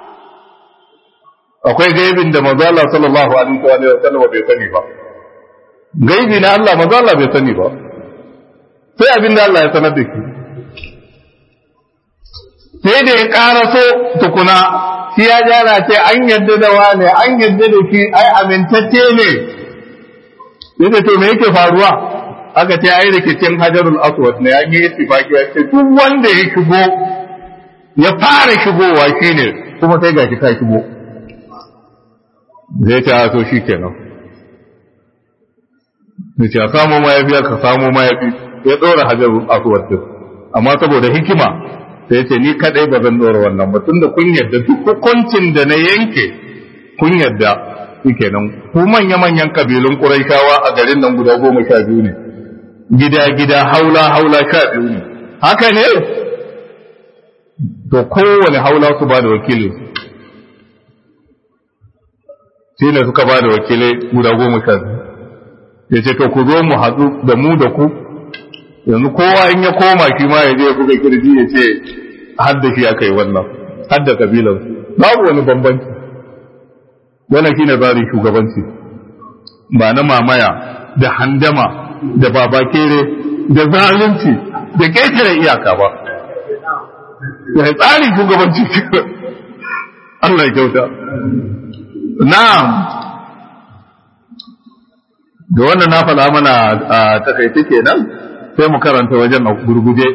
akwai gaibin da manzo Allah sallallahu alaihi wa alihi wasallam bai sani ba gaibi na Allah manzo Allah bai sani ba sai abin da Allah ya sanar da shi sai da ya ƙaraso tukuna shi ya jana ce an yadda da wane an yadda da shi ai amintacce ne yadda to me yake faruwa aka ce ai rikicin hajarul aswad ne an yi ittifaki ya ce duk wanda ya shigo ya fara shigowa shine kuma sai gashi ka shigo zai ta so shi kenan zai ce a samu mayafi ka samu mayafi ya ɗora hajarul aswad din amma saboda hikima sai ce ni kadai ba zan ɗora wannan ba tunda kun yarda duk hukuncin da na yanke kun yarda shike nan ku manya manyan kabilun quraishawa a garin nan guda goma sha biyu ne gida gida haula haula sha biyu ne haka ne to kowane haula su ba da wakili shi ne suka ba da wakilai guda goma sha biyu ya ce to ku zo mu haɗu da mu da ku yanzu kowa in ya koma shi ma ya je ya buga kirji ya ce har da shi aka yi wannan har da kabilansu babu wani bambanci wannan shine tsarin shugabanci ba na mamaya da handama da babakere da zalunci da ƙetare iyaka ba ya tsarin shugabanci Allah ya kyauta na'am da wannan na faɗa mana a takaice kenan sai mu karanta wajen a gurguje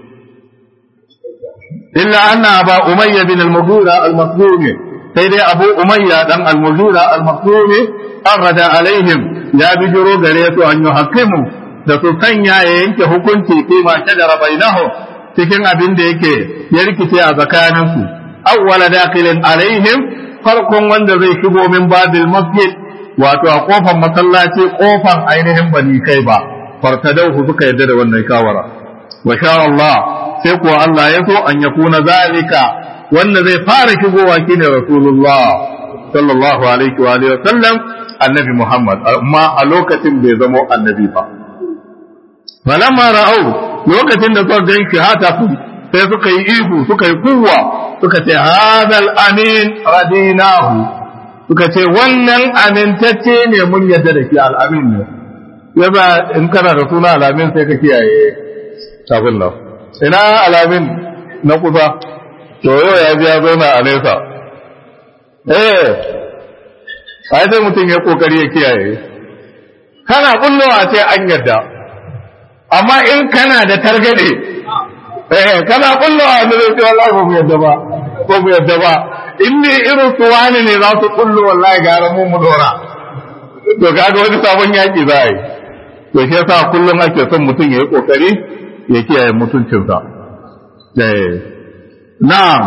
illa anna ba umayya bin al-mughira al-makhzumi sai dai abu umayya dan al-mughira al-makhzumi arada alaihim ya bijiro gare su an yuhaqqimu da su sanya ya yanke hukunci fi ma shajara bainahu cikin abin da yake ya rikice a tsakaninsu awwala dakilin alaihim farkon wanda zai shigo min babil masjid wato a kofar masallaci kofar ainihin bani kai ba fartadauhu suka yadda da wannan shawara wa sha Allah sai kuwa Allah ya so an yakuna zalika wanda zai fara shigowa shine rasulullah sallallahu alaihi wa alihi wasallam annabi Muhammad amma a lokacin bai zamo annabi ba falamma ra'au lokacin da suka ganki hata sai suka yi ihu suka yi kuwa suka ce hadal amin radinahu suka ce wannan amintacce ne mun yadda da shi al'amin ne yaba in kana da suna alamin sai ka kiyaye abin nan ina alamin na kusa to yau ya ji ya zauna a nesa eh ai sai mutum ya kokari ya kiyaye kana kullowa sai an yadda amma in kana da targade eh kana kullowa da zai ce wallahi ba mu yadda ba ba mu yadda ba in ne irin su wani ne za su kullo wallahi gara mu mu dora to kaga wani sabon yaki za a yi to shi yasa kullum ake son mutum ya yi kokari ya kiyaye mutuncinsa eh na'am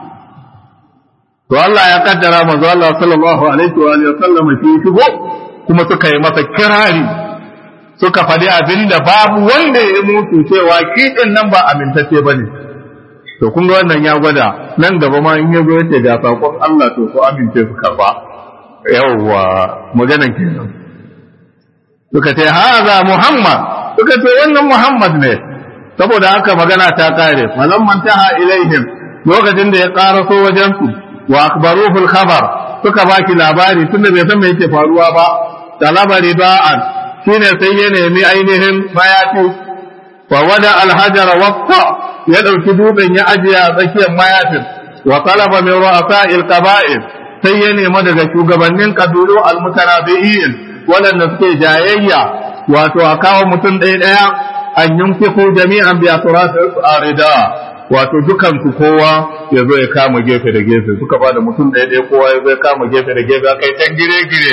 to Allah ya kaddara manzo Allah sallallahu alaihi wa alihi wasallam shi shigo kuma suka yi masa kirari suka faɗi abin da babu wanda ya mutu cewa shi din nan ba amintacce bane to kun ga wannan ya gwada nan gaba ma in yazo yace ga sakon Allah to ko amince su karba yawwa maganan kenan suka ce haza Muhammad suka ce wannan Muhammad ne saboda haka magana ta kare falamman taha ilaihim lokacin da ya karaso wajen su wa akbaruhu al-khabar suka baki labari tunda bai san me yake faruwa ba da labari ba'an shine sai ya nemi ainihin mayafi wa wada al-hajara waqta ya dauki dutsen ya ajiye a tsakiyar mayafin wa talaba min ru'asa'il qaba'il sai ya nemi daga shugabannin kabilu al-mutarabi'in waɗanda suke jayayya wato a kawo mutum ɗaya ɗaya an yunfiku jami'an bi atrafi arida wato dukansu kowa ya zo ya kama gefe da gefe suka ba da mutum ɗaya ɗaya kowa ya zo ya kama gefe da gefe aka yi can gire gire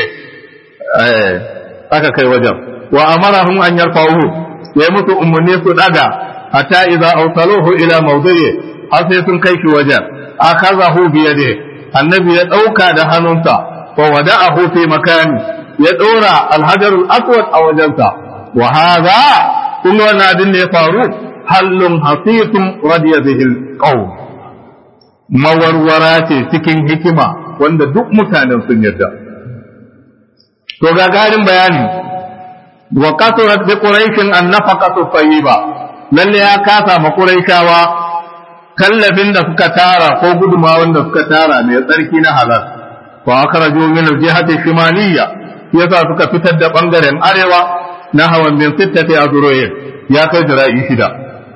aka kai wajen wa amarahum an yarfa'u ya musu umarni su daga hatta idza awsaluhu ila mawdi'i har sai sun kai shi wajen akazahu bi yadi annabi ya dauka da hannunsa wa wada'ahu fi makani ya dora alhajarul aswad a wajensa wa hadha kullu wannan abin da ya faru hallun hasitun radiya bihil qaum mawarwara ce cikin hikima wanda duk mutanen sun yarda to ga garin bayani wa kasurat bi quraishin an nafaqatu tayyiba lalle ya kasa ma quraishawa kallafin da suka tara ko gudumawan da suka tara mai tsarki na halal fa akraju min al-jihati shimaliyya yasa suka fitar da bangaren arewa na hawan bin sittati azruyin ya kai jira'i shida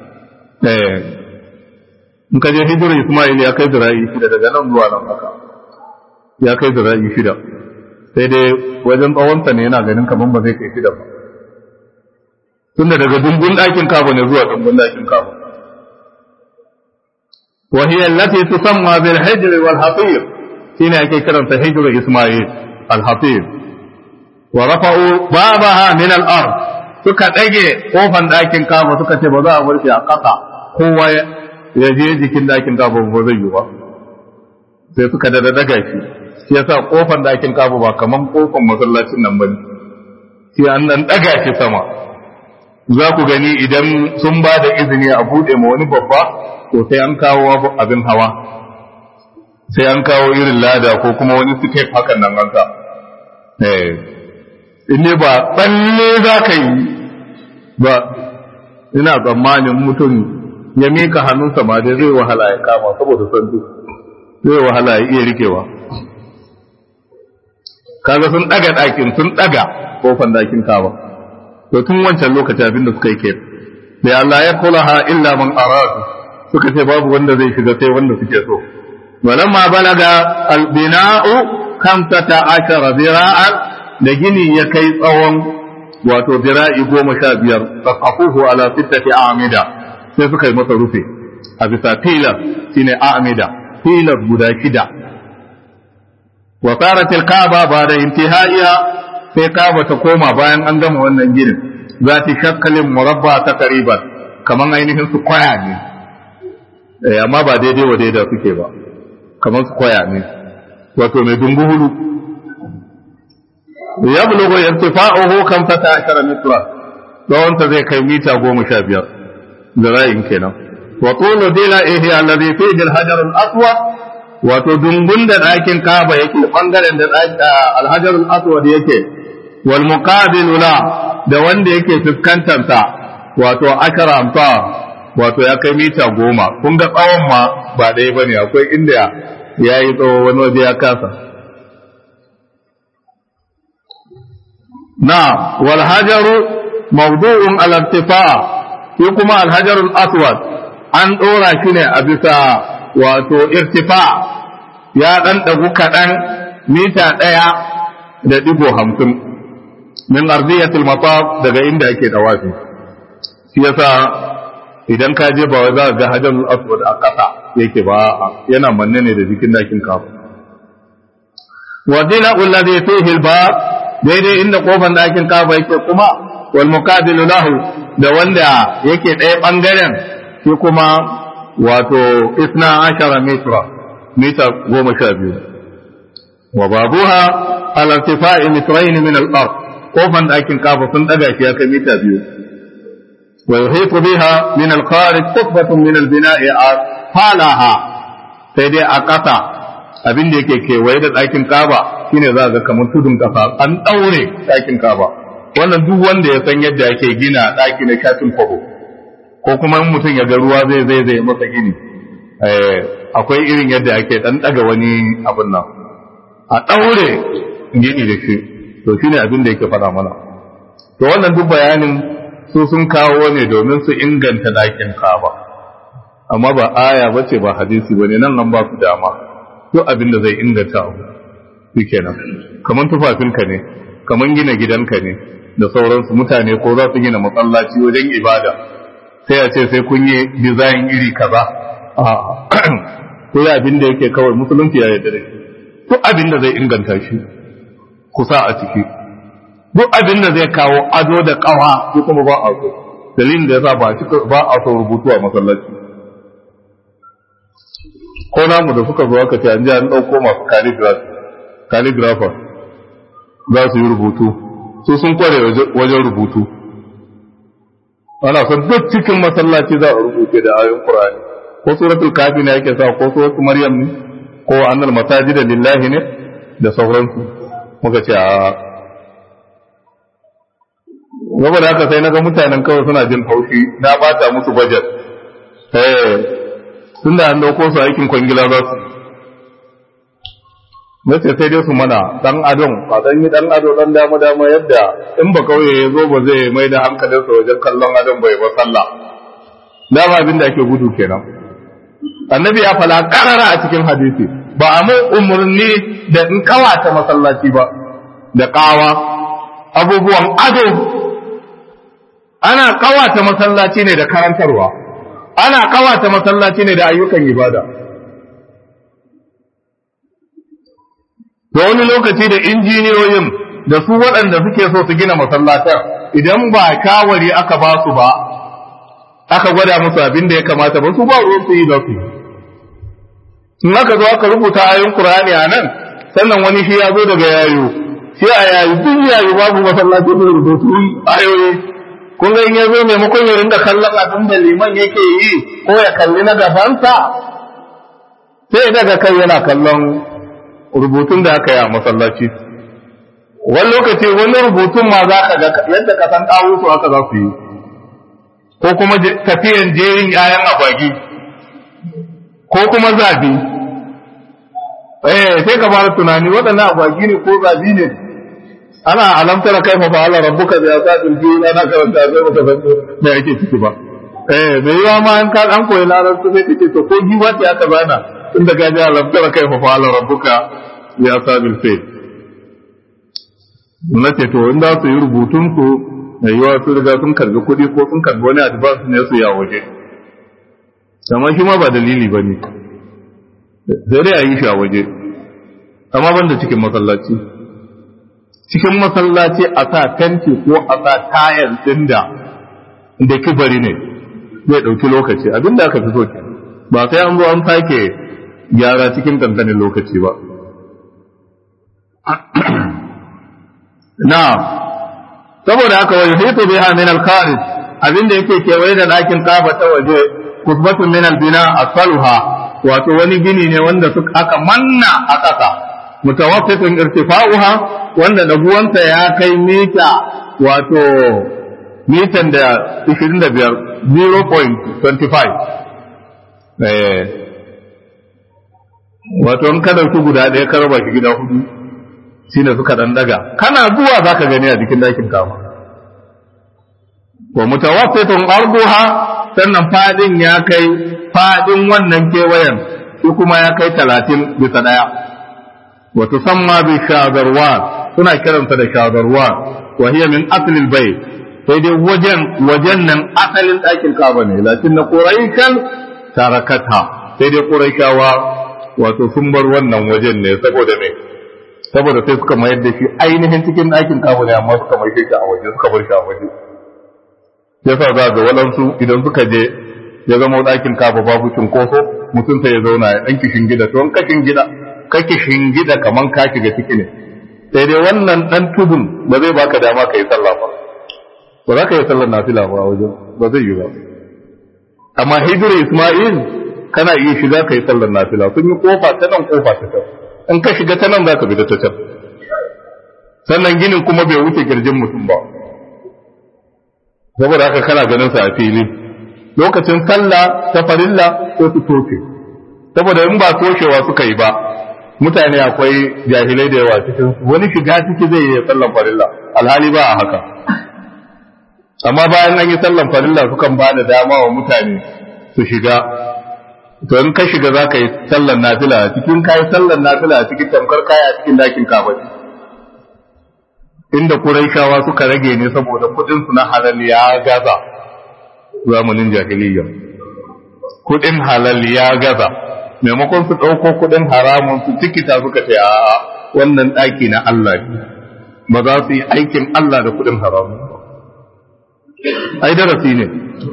in ka je hijirar Ismail ya kai zira'i shida daga nan zuwa nan haka ya kai zira'i shida sai dai wajen tsawonsa ne yana ganin kamar ba zai kai shida ba tunda daga dumbun ɗakin kaba ne zuwa dumbun ɗakin kaba wa hiya allati tusamma bil hijr wal hafir shine ake karanta hijr Ismail al hafir wa rafa'u babaha min al ard suka ɗage kofan ɗakin kaba suka ce ba za a bar shi a ƙasa kowa ya je jikin ɗakin kaba ba zai yi ba sai suka da daga shi shi yasa kofan ɗakin kaba ba kaman kofan masallacin nan bane sai an nan daga shi sama za ku gani idan sun ba da izini a buɗe ma wani babba to sai an kawo abin hawa sai an kawo irin lada ko kuma wani step hakan nan an ka in ne ba tsalle za ka yi ba ina tsammanin mutum ya mika hannunsa ma dai zai wahala ya kama saboda son duk zai wahala ya iya rikewa kaga sun daga ɗakin sun daga kofan ɗakin kaba to tun wancan lokaci abin da suka yi ke sai Allah ya kula ha illa man aradu suka ce babu wanda zai shiga sai wanda suke so walamma balaga albina'u kamsata ashara zira'an da gini ya kai tsawon wato zira'i goma sha biyar tsakafuhu ala sittati amida sai suka yi masa rufe a bisa filar shine amida filar guda shida wa sarat al-kaaba ba'da intihaiha sai kaaba ta koma bayan an gama wannan ginin za ta shakkalin murabba ta kariban kaman ainihin su kwaya ne eh amma ba daidai wa daidai suke ba kaman su kwaya ne wato mai dunguhulu ya bulugo irtifa'uhu kan fata ashara mitra tsawon ta zai kai mita goma sha biyar zira'in kenan wa tulu dila ihi alladhi fihi al-hajar al-aswad wato dungun da ɗakin kaba yake bangaren da al-hajar al-aswad yake wal muqabilu la da wanda yake fuskantar sa wato ashara amsa wato ya kai mita goma kun ga tsawon ma ba ɗaya bane akwai inda ya yi tsawo wani waje ya kasa na wal hajaru mawdu'un al irtifa shi kuma al hajarul aswad an dora shi ne a bisa wato irtifa ya dan dagu kaɗan mita ɗaya da digo hamsin min ardiyatul mataf daga inda ake dawafi shi yasa idan ka je ba wai za ka ga hajarul aswad a ƙasa yake ba yana manne ne da jikin dakin kafa wa dina alladhi fihi al-bab daidai inda kofar dakin kafa yake kuma wal muqabilu lahu da wanda yake ɗaya bangaren shi kuma wato isna ashara mitra mita goma sha biyu wa babuha ala irtifa'i mitrain min al-ard kofar dakin kafa sun daga shi ya kai mita biyu ويحيط بها من الخارج قطبة من البناء فالها sai dai a ƙasa abin da yake kewaye da ɗakin kaba shine za ga kamar tudun ƙasa an ɗaure ɗakin kaba wannan duk wanda ya san yadda ake gina ɗaki na shafin kwabo ko kuma in mutum ya ga ruwa zai zai zai masa gini akwai irin yadda ake ɗan ɗaga wani abin nan a ɗaure gini da shi to shine abin da yake faɗa mana to wannan duk bayanin su sun kawo ne domin su inganta ɗakin kaba amma ba aya ba ce ba hadisi ba ne nan an ba su dama duk abin da zai inganta abu shi kenan kamar tufafinka ne kamar gina gidanka ne da sauransu mutane ko za su gina masallaci wajen ibada sai a ce sai kun yi dizayin iri kaza a ko ya abin da yake kawai musulunci ya yarda da shi duk abin da zai inganta shi kusa a ciki duk abin da zai kawo ado da kawa ko kuma ba a so dalilin da yasa ba ba a so rubutu a masallaci ko namu da suka zo aka ce an ji an dauko masu calligrapher za su yi rubutu su sun kware wajen rubutu ana son duk cikin masallaci za a rubuce da ayoyin qur'ani ko suratul kafi ne yake sa ko suratul maryam ne ko annal masajida lillahi ne da sauransu muka ce a gaba da haka sai na ga mutanen kawai suna jin haushi na bata musu budget eh tun da an dauko su aikin kwangila za su nace sai dai su mana dan adon ba dan yi dan ado dan dama dama yadda in ba kauye ya zo ba zai mai da hankalinsa wajen kallon adon bai ba sallah dama abin da ake gudu kenan annabi ya fala karara a cikin hadisi ba a mai umarni da in kawata masallaci ba da kawa abubuwan ado ana kawata masallaci ne da karantarwa ana kawata masallaci ne da ayyukan ibada da wani lokaci da injiniyoyin da su waɗanda suke so su gina masallatan idan ba kawari aka ba su ba aka gwada musu abin da ya kamata ba su ba ruwan su yi da su in aka zo aka rubuta ayoyin Qur'ani a nan sannan wani shi ya zo daga yayo shi a yayi duk yayi babu masallaci da rubutu ayoyi kun ga in ya zo maimakon ya ringa kallon abin da liman yake yi ko ya kalli na gabansa sai daga kai yana kallon rubutun da aka yi a masallaci wani lokaci wani rubutun ma za ka ga yadda ka san ɗawusu haka za su yi ko kuma tafiyan jerin ‘ya'yan agwagi ko kuma zabi eh sai ka fara tunani waɗannan agwagi ne ko zabi ne ana alamtar kai fa Allah rabbuka bi asadil fi ana karanta sai baka san me yake ciki ba eh me yawa ma an ka an koyi larabci sai kace to ko giwa ta aka bana inda ga ji alamtar kai fa Allah rabbuka bi asadil fi na ce to in za su yi rubutun su mai yawa su riga sun karbi kuɗi ko sun karbi wani advance ne su ya waje amma shi ma ba dalili ba ne sai dai a yi shi a waje amma banda cikin masallaci cikin masallaci a sa tanti ko a sa tayar din da da kibari ne zai ɗauki lokaci abinda aka fi so ke ba sai an zo an sake gyara cikin kankanin lokaci ba na saboda haka wani hito biha min al-kharij abinda yake kewaye da ɗakin kaba ta waje kusbatun min al-bina asfaluha wato wani gini ne wanda suka aka manna a ƙasa mutawassitun irtifa'uha wanda daguwansa ya kai mita wato mitan da 25 0.25 eh wato in ka dauki guda ɗaya ka raba shi gida hudu shine suka dan daga kana zuwa zaka gani a jikin dakin kama wa mutawassitun arduha sannan fadin ya kai fadin wannan kewayen shi kuma ya kai talatin bisa daya wa tusamma bi shadarwan suna kiransa da shadarwan wa hiya min aslil bayt sai dai wajen wajen nan asalin ɗakin kaba ne lakin na quraishan tarakata sai dai quraishawa wato sun bar wannan wajen ne saboda me saboda sai suka mayar da shi ainihin cikin ɗakin kaba ne amma suka mai shi a waje suka bar shi a waje yasa za ga waɗansu idan suka je ya zama ɗakin kaba babu cunkoso mutum sai ya zauna ya ɗan kishin gida to ka gida ka kishin gida kaman ka shiga ciki ne sai dai wannan ɗan tudun ba zai baka dama ka yi sallah ba ba za ka yi sallar nafila ba wajen ba zai yi ba amma hijira isma'il kana iya shiga ka yi sallar nafila sun yi kofa ta nan kofa ta can in ka shiga ta nan za ka bi ta can sannan ginin kuma bai wuce kirjin mutum ba saboda haka kana ganin sa a fili lokacin sallah ta farilla ko su toke saboda in ba toshewa suka yi ba mutane akwai jahilai da yawa cikin wani shiga ciki zai yi sallan farilla alhali ba a haka amma bayan an yi sallan farilla sukan ba da dama wa mutane su shiga to in ka shiga za ka yi sallan nafila cikin ka yi sallan nafila cikin tamkar kaya cikin dakin kabaci inda Qurayshawa suka rage ne saboda kudin su na halal ya gaza zamanin jahiliyya kudin halal ya gaza maimakon su dauko kudin haramun su tikita suka ce a wannan daki na Allah ne ba za su yi aikin Allah da kudin haramun ai darasi ne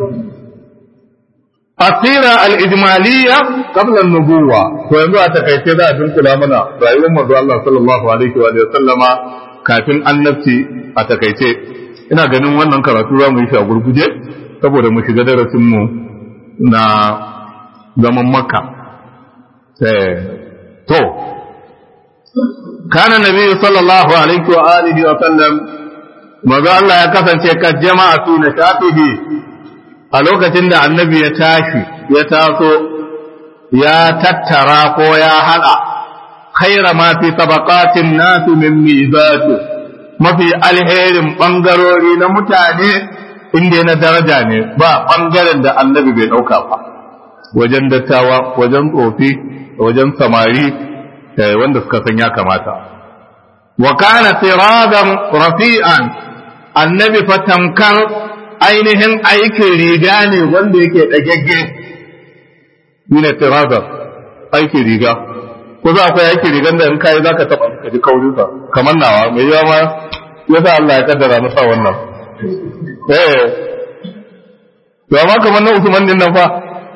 asira al-ijmaliyya qabla an-nubuwa to yanzu a takaice za a dunkula mana rayuwar manzo Allah sallallahu alaihi wa sallama kafin annabci a takaice ina ganin wannan karatu za mu yi shi a gurguje saboda mu shiga darasinmu na zaman makka to kana nabi sallallahu alaihi wa alihi wa sallam maza Allah ya kasance ka jama'a su na shafihi a lokacin da annabi ya tashi ya taso ya tattara ko ya hada khaira ma fi tabaqatin nasu min mizatu mafi alherin bangarori na mutane inda na daraja ne ba bangaren da annabi bai dauka ba wajen dattawa wajen tsofi wajen samari wanda suka san ya kamata wa kana siradan rafi'an annabi fa tamkar ainihin aikin riga ne wanda yake dagagge ne siradan aikin riga ko za akwai yake rigan da in kai zaka taba ka ji kaurin sa kamar nawa mai yawa ma yasa Allah ya kaddara masa wannan eh to amma kamar na Usman din nan fa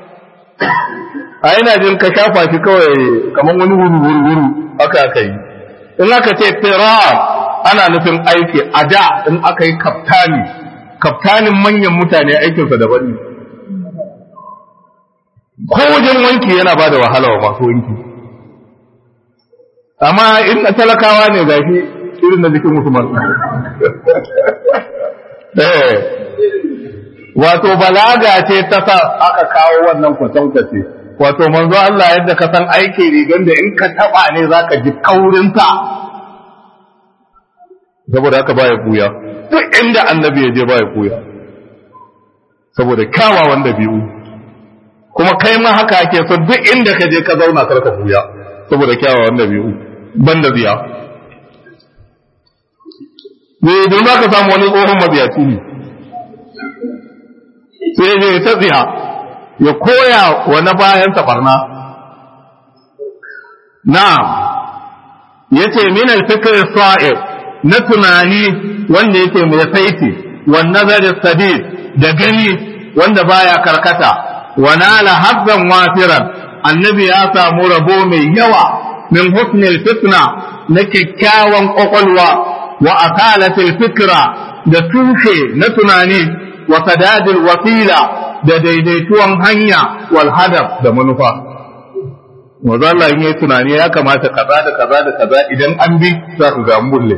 a ina jin ka shafa shi kawai kamar wani wuru wuru wuru aka aka yi in aka ce tira ana nufin aiki a da in aka yi kaftani kaftanin manyan mutane aikinsa daban ne ko wajen wanki yana ba da wahala wa masu wanki amma in na talakawa ne ga shi irin na jikin musulman wato balaga ce ta sa aka kawo wannan kwatankwace wato manzo Allah yadda ka san aiki rigan da in ka taba ne zaka ji kaurinsa saboda haka baya buya duk inda annabi ya je baya buya saboda kyawawan dabi'u kuma kai ma haka ake so duk inda ka je ka zauna karka buya saboda kyawawan dabi'u banda ziya ne don za ka samu wani tsohon mabiyaci ne sai ne ta ziya ya koya wa na bayan barna na ya ce min alfikir sa'ir na tunani wanda yake mai saiti wa nazarin sadid da gani wanda baya karkata wa nala hazzan wafiran annabi ya samu rabo mai yawa min husnil fitna na kyakkyawan kwakwalwa wa akalatil fikra da tushe na tunani wa sadadil wasila da daidaituwan hanya wal hadaf da manufa wanzu Allah in yi tunani ya kamata kaza da kaza da kaza idan an bi za ku ga mulle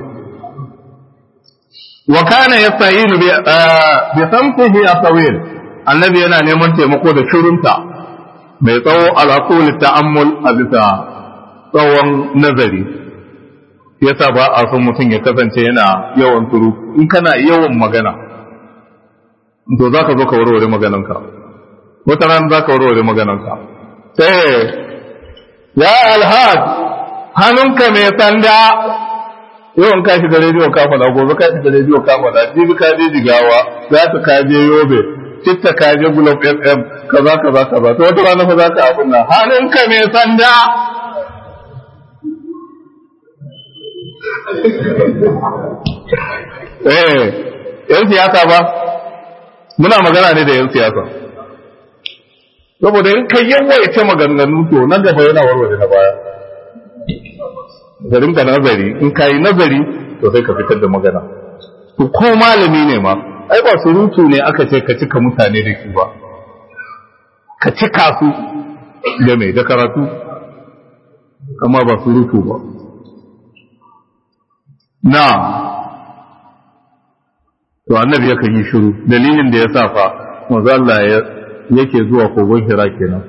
wa kana yasta'inu bi bi samtihi atawil annabi yana neman taimako da shirunta mai tsawo al'aqul ta'ammul a bisa tsawon nazari yasa ba a son mutum ya kasance yana yawan turu in kana yawan magana to za ka zo ka warware magananka wata ran za ka warware magananka sai ya alhad hannunka mai sanda yawan ka shiga rediyo ka faɗa gobe ka shiga rediyo ka faɗa jibi ka je jigawa za ta ka je yobe citta ka je gulob fm kaza kaza kaza to wata rana fa za ka abin nan hannunka mai sanda eh yan siyasa ba muna magana ne da yan siyasa saboda in kai yawaita maganganu to nan gaba yana warware na baya garin ka nazari in ka yi nazari to sai ka fitar da magana to ko malami ne ma ai ba surutu ne aka ce ka cika mutane da shi ba ka cika su da mai da karatu amma ba surutu ba na to annabi yakan yi shiru dalilin da ya sa fa manzo Allah yake zuwa kogon Hira kenan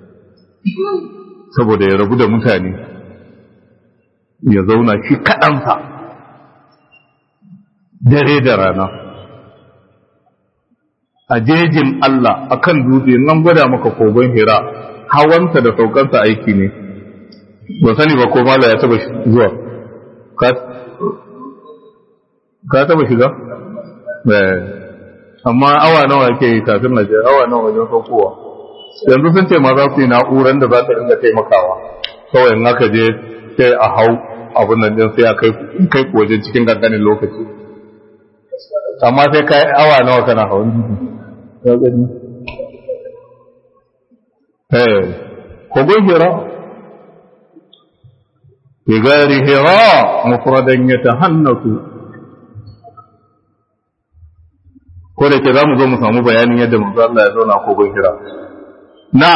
saboda ya rabu da mutane ya zauna shi kaɗansa dare da rana a jejin Allah akan dutse nan gwada maka kogon Hira hawansa da saukansa aiki ne ba sani ba ko mala ya taba zuwa ka taba shiga amma awa nawa ke yi kafin na je awa nawa wajen saukowa yanzu sun ce ma za su yi na'uran da za ta dinga taimakawa kawai in aka je sai a hau abin nan din sai a kai ku wajen cikin ganganin lokaci amma sai kai awa nawa kana hawan jiki ya gani eh kogon hira بغير هراء مفردا يتهنث ko da ke za mu zo mu samu bayanin yadda manzo Allah ya zauna kogon hira na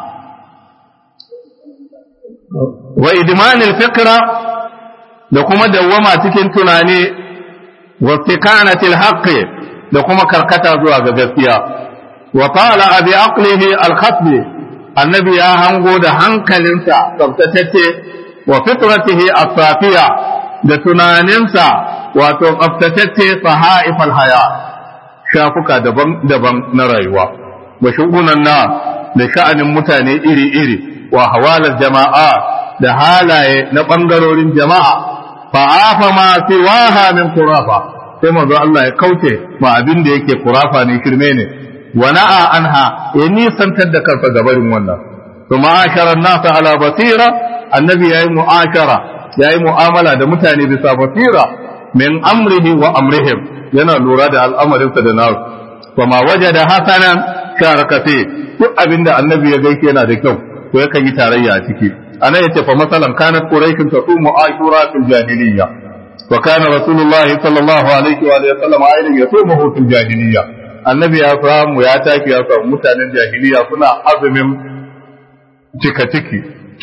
wa idman al-fikra da kuma dawwama cikin tunani wa istiqanati al-haqq da kuma karkata zuwa ga gaskiya wa qala abi aqlihi al-khatbi annabi ya hango da hankalinsa tsaftatacce wa fitratihi as-safiya da tunaninsa wato tsaftatacce sahaifal haya shafuka daban-daban na rayuwa wa shugunan na da sha'anin mutane iri-iri wa hawalar jama'a da halaye na ɓangarorin jama'a fa afa ma siwaha min kurafa sai manzo Allah ya kauce ma abin da yake kurafa ne shirme ne wa na'a anha ya nisantar da kansa gabarin wannan to ma'ashara nasa ala basira annabi yayi mu'ashara yayi mu'amala da mutane bisa basira min amrihi wa amrihim yana lura da al'amarinsa da nasu kuma waje da hasanan sharaka fi duk abinda annabi ya gaike yana da kyau ko yakan yi tarayya a ciki anan yace fa masalan kanat quraishun tasumu ashura fil jahiliyya wa kana rasulullahi sallallahu alaihi wa alihi wasallam ayyun yasumuhu fil jahiliyya annabi ya samu ya tafi ya samu mutanen jahiliya suna azumin cika ciki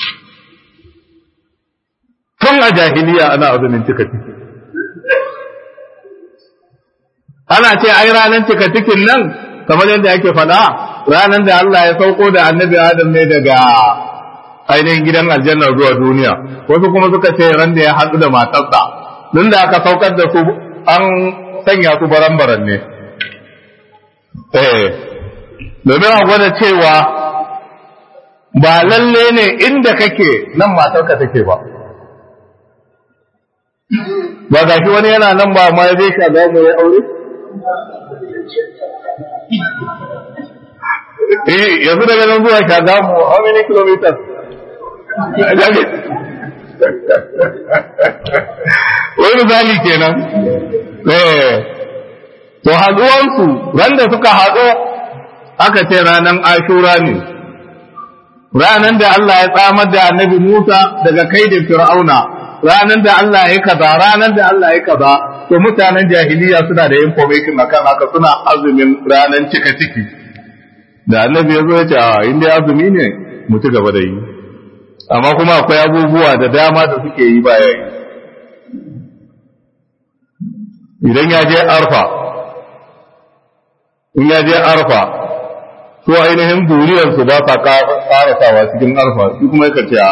tun a jahiliya ana azumin cika ciki ana ce ai ranar cika cikin nan kamar yadda ake faɗa ranar da Allah ya sauko da annabi Adam ne daga ainihin gidan aljanna zuwa duniya wasu kuma suka ce ran da ya haɗu da matarsa tun da aka saukar da su an sanya su baran-baran ne eh domin a gwada cewa ba lalle ne inda kake nan matarka take ba ba ga shi wani yana nan ba ma ya zai ka za mu yi aure eh yanzu daga nan zuwa shagamu how many kilometers wani misali kenan eh to haduwansu ran da suka haɗu aka ce ranar ashura ne ranar da Allah ya tsamar da annabi Musa daga kaidin Fir'auna ranar da Allah ya kaza ranar da Allah ya kaza to mutanen jahiliya suna da information akan haka suna azumin ranar cika ciki da annabi ya zo ya ce a inda azumi ne mu ci gaba da yi amma kuma akwai abubuwa da dama da suke yi baya yi idan ya je arfa in ya je arfa to ainihin duriyarsu ba sa karasawa cikin arfa shi kuma ya ce a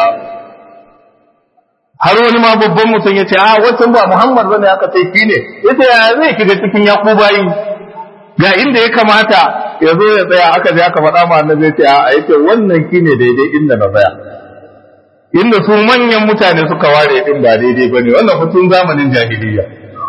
har wani ma babban mutum ya ce a wancan ba muhammad bane aka sai shi ne ya ce ya zai shiga cikin yakubayi ga inda ya kamata ya zo ya tsaya aka je aka faɗa ma annabi ya ce a yace wannan shine daidai inda na tsaya inda su manyan mutane suka ware din ba daidai bane wannan hutun zamanin jahiliya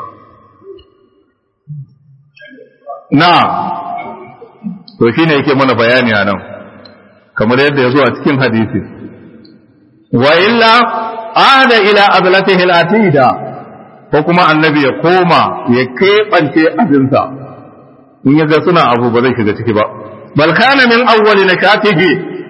na to shine yake mana bayani a nan kamar yadda ya zo a cikin hadisi wa illa ada ila azlatihi al-atida ko kuma annabi ya koma ya keɓance abinsa in ya ga suna abu ba zai shiga ciki ba bal kana min awwali nakatihi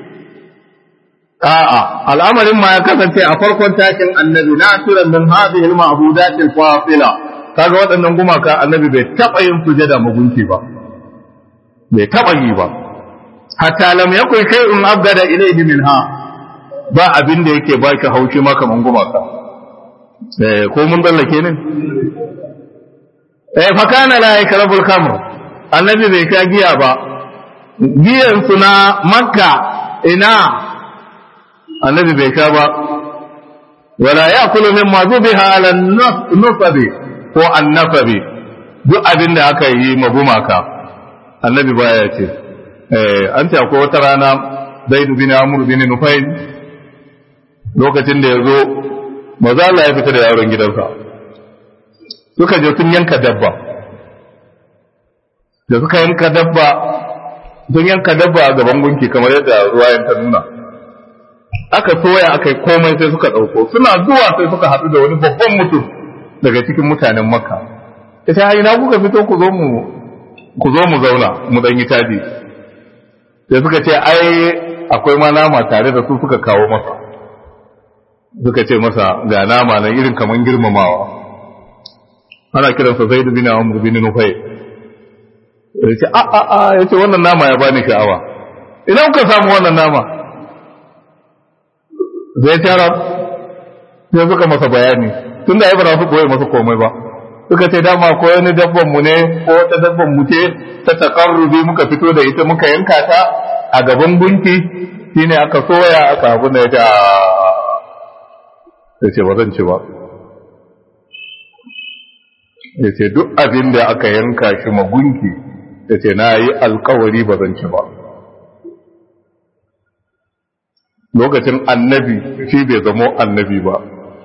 a'a al'amarin ma ya kasance a farkon takin annabi na turan min hadhihi al-ma'budat al-fasila kaga waɗannan gumaka annabi bai taɓa yin sujada magunki ba bai taɓa yi ba hatta lam yakun shay'un abgada ilayhi minha ba abin da yake baki haushi ma kaman gumaka eh ko mun dallake ne eh fa kana la yakrabul khamr annabi bai sha giya ba giyan na makka ina annabi bai sha ba wala yakulu mimma zubiha ala nusabi ko annasabi duk abin da aka yi magumaka annabi baya ce eh an ce akwai wata rana zaid bin amr bin nufayl lokacin da yazo maza Allah ya fita da yaron gidansa suka je sun yanka dabba da suka yanka dabba sun yanka dabba a gaban gunki kamar yadda ruwayan ta nuna aka soya aka yi komai sai suka ɗauko suna zuwa sai suka haɗu da wani babban mutum daga cikin mutanen makka ita hayi na kuka fito ku zo mu ku zo mu zauna mu dan yi taji sai suka ce ai akwai ma nama tare da su suka kawo masa suka ce masa ga nama nan irin kaman girmamawa ana kiransa zaid bin amr bin nufay ya ce a a a ya ce wannan nama ya bani sha'awa ina kuka samu wannan nama zai tara sai suka masa bayani tun da ya bara su koyi masa komai ba suka ce dama ko wani dabban mu ne ko wata dabban mu ce ta takarrubi muka fito da ita muka yanka ta a gaban gunki shine aka soya aka abu da ya ce ya ce ba zan ci ba ya ce duk abin da aka yanka shi magunki ya ce na yi alkawari ba zan ci ba lokacin annabi shi bai zamo annabi ba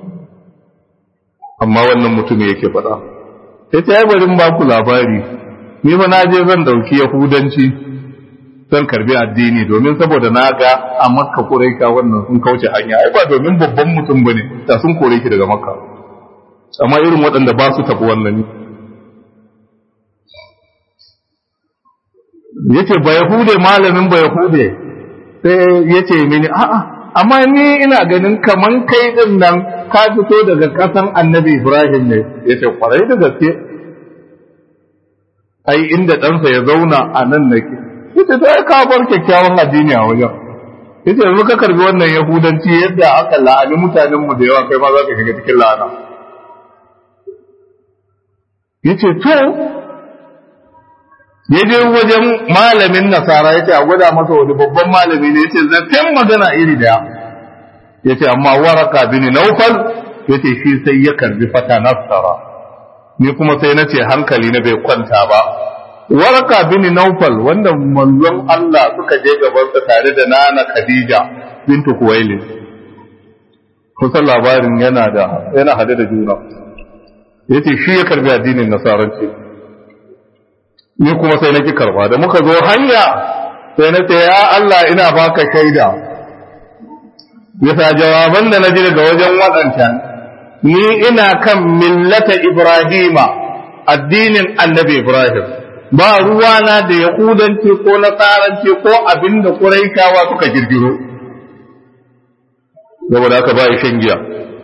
amma wannan mutum yake faɗa ya ce ya bari ba ku labari ni ba na je zan dauki yahudanci zan karbi addini domin saboda na ga a makka kuraika wannan sun kauce hanya ai ba domin babban mutum bane da sun kore ki daga makka amma irin waɗanda ba su tafi wannan yace ba yahude malamin ba yahude sai yace mini a'a amma ni ina ganin kaman kai din nan ka fito daga kasan annabi Ibrahim ne yace kwarai da gaske ai inda ɗansa ya zauna a nan nake yace to ai ka bar kyakkyawan addini a wajen yace yanzu ka karbi wannan yahudanci yadda aka la'ani mutanen mu da yawa kai ma za ka shiga cikin la'ana yace to ya je wajen malamin nasara ya ce a gwada masa wani babban malami ne ya ce zaton magana iri daya ya ce amma waraka bin naufal ya ce shi sai ya karbi fata nasara ni kuma sai na ce hankali na bai kwanta ba waraka bin naufal wanda manzon Allah suka je gabansa tare da nana Khadija bintu Kuwailid kusan labarin yana da yana hade da juna yace shi ya karbi addinin nasaranci ni kuma sai naki karba da muka zo hanya sai na ce ya Allah ina baka shaida bisa jawaban da naji daga wajen waɗancan ni ina kan millata Ibrahima addinin annabi Ibrahim ba ruwana da yahudanci ko nasaranci ko abin da Quraishawa suka girgiro saboda haka ba shan giya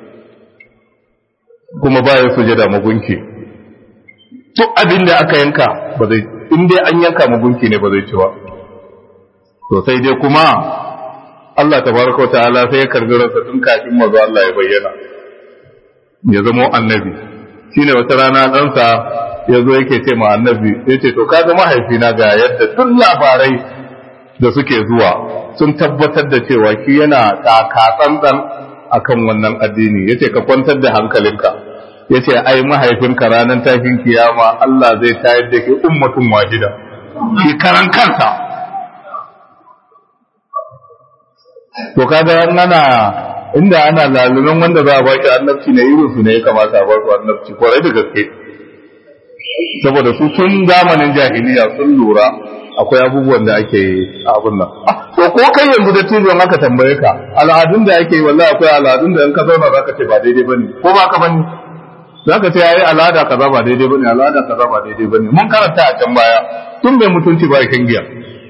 kuma ba ya sujada magunki duk abin da aka yanka ba zai in dai an yanka magunki ne ba zai ci ba to sai dai kuma Allah tabaraka wa ta'ala sai ya karbi ransa tun kafin mazo Allah ya bayyana ya zama annabi shine wata rana ɗansa ya zo yake ce ma annabi ya ce to kaga mahaifina ga yadda duk labarai da suke zuwa sun tabbatar da cewa shi yana tsantsan akan wannan addini yace ka kwantar da hankalinka yace ai mahaifinka ranar tashin kiyama Allah zai tayar da ke ummatun wahida shi karan kansa to kaga ana inda ana lalumin wanda za a ba shi annabci ne irin su ne ya kamata a ba su annabci kwarai da gaske saboda su tun zamanin jahiliya sun lura akwai abubuwan da ake yi a abun nan to ko kai yanzu da tijon aka tambaye ka al'adun da ake yi wallahi akwai al'adun da in ka zauna zaka ce ba daidai bane ko ba ka bane zaka ce yayi al'ada kaza ba daidai bane al'ada kaza ba daidai bane mun karanta a can baya tun mai mutunci ba shan giya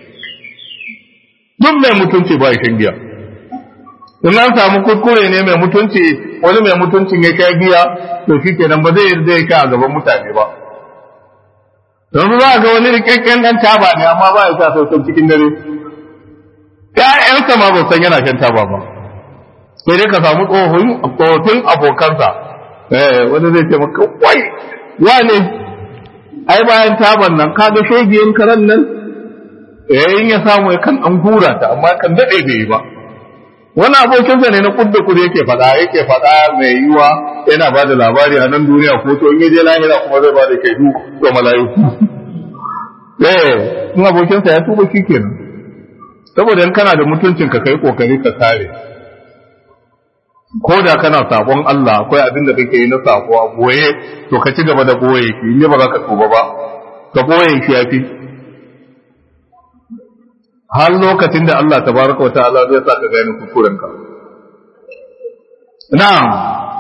tun mai mutunci ba shan giya in an samu kuskure ne mai mutunci wani mai mutuncin ya kai giya to shikenan ba zai yarda ya kai a gaban mutane ba yanzu za ga wani rikakken dan taba ne amma ba ya sa sautan cikin dare ƴaƴansa ma ba san yana shan taba ba sai dai ka samu tsohon tsohon abokansa eh wani zai ce maka wai wane ai bayan taban nan ka ga shegiyen karan nan eh in ya samu ya kan an hura ta amma kan dade bai yi ba wani abokinsa ne na kudda kudu yake faɗa yake faɗa mai yiwa yana ba da labari a nan duniya ko to in je lahira kuma zai ba da shaidu ga mala'iku eh in abokinsa ya tuba shi kenan saboda in kana da mutuncin ka kai kokari ka kare ko da kana sabon Allah akwai abin da kake yi na sako a boye to ka ci gaba da boye shi in ba za ka tuba ba ka boye shi yafi har lokacin da Allah tabaraka wa ta'ala zai sa ka gane kuskurenka na'am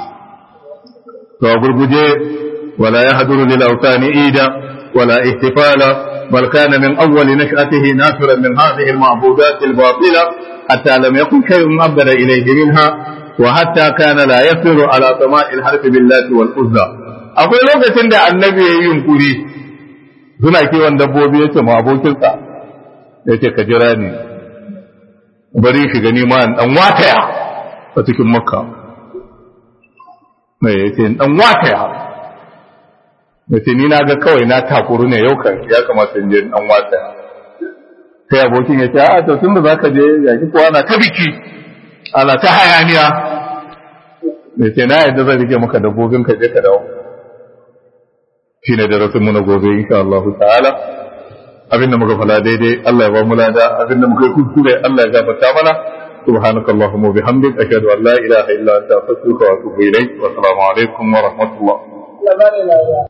to gurguje wala yahduru lil awtani ida wala ihtifala bal kana min awwal nash'atihi nafiran min hadhihi al ma'budat al batila hatta lam yakun shay'un abda ilayhi minha wa hatta kana la yasiru ala sama'i al harf billahi wal uzza akwai lokacin da annabi yayi yunkuri suna kiwon dabbobi yace ma abokinsa ya ce ka jira ni bari shi gani ma dan wataya a cikin makka mai ya ce dan wataya ya ce ni na ga kawai na takuru ne yau kan ya kamata in je dan wataya sai abokin ya ce a to tun da zaka je ya ki kowa na ta biki ana ta hayaniya ya ce na yadda zan rike maka dabbobin ka je ka dawo shine darasin mu na gobe insha Allah ta'ala abin da muka fala daidai Allah ya ba mu lada abin da muka yi kuskure Allah ya gafarta mana سبحانك اللهم وبحمدك أشهد أن لا إله إلا أنت أستغفرك وأتوب إليك والسلام عليكم ورحمة الله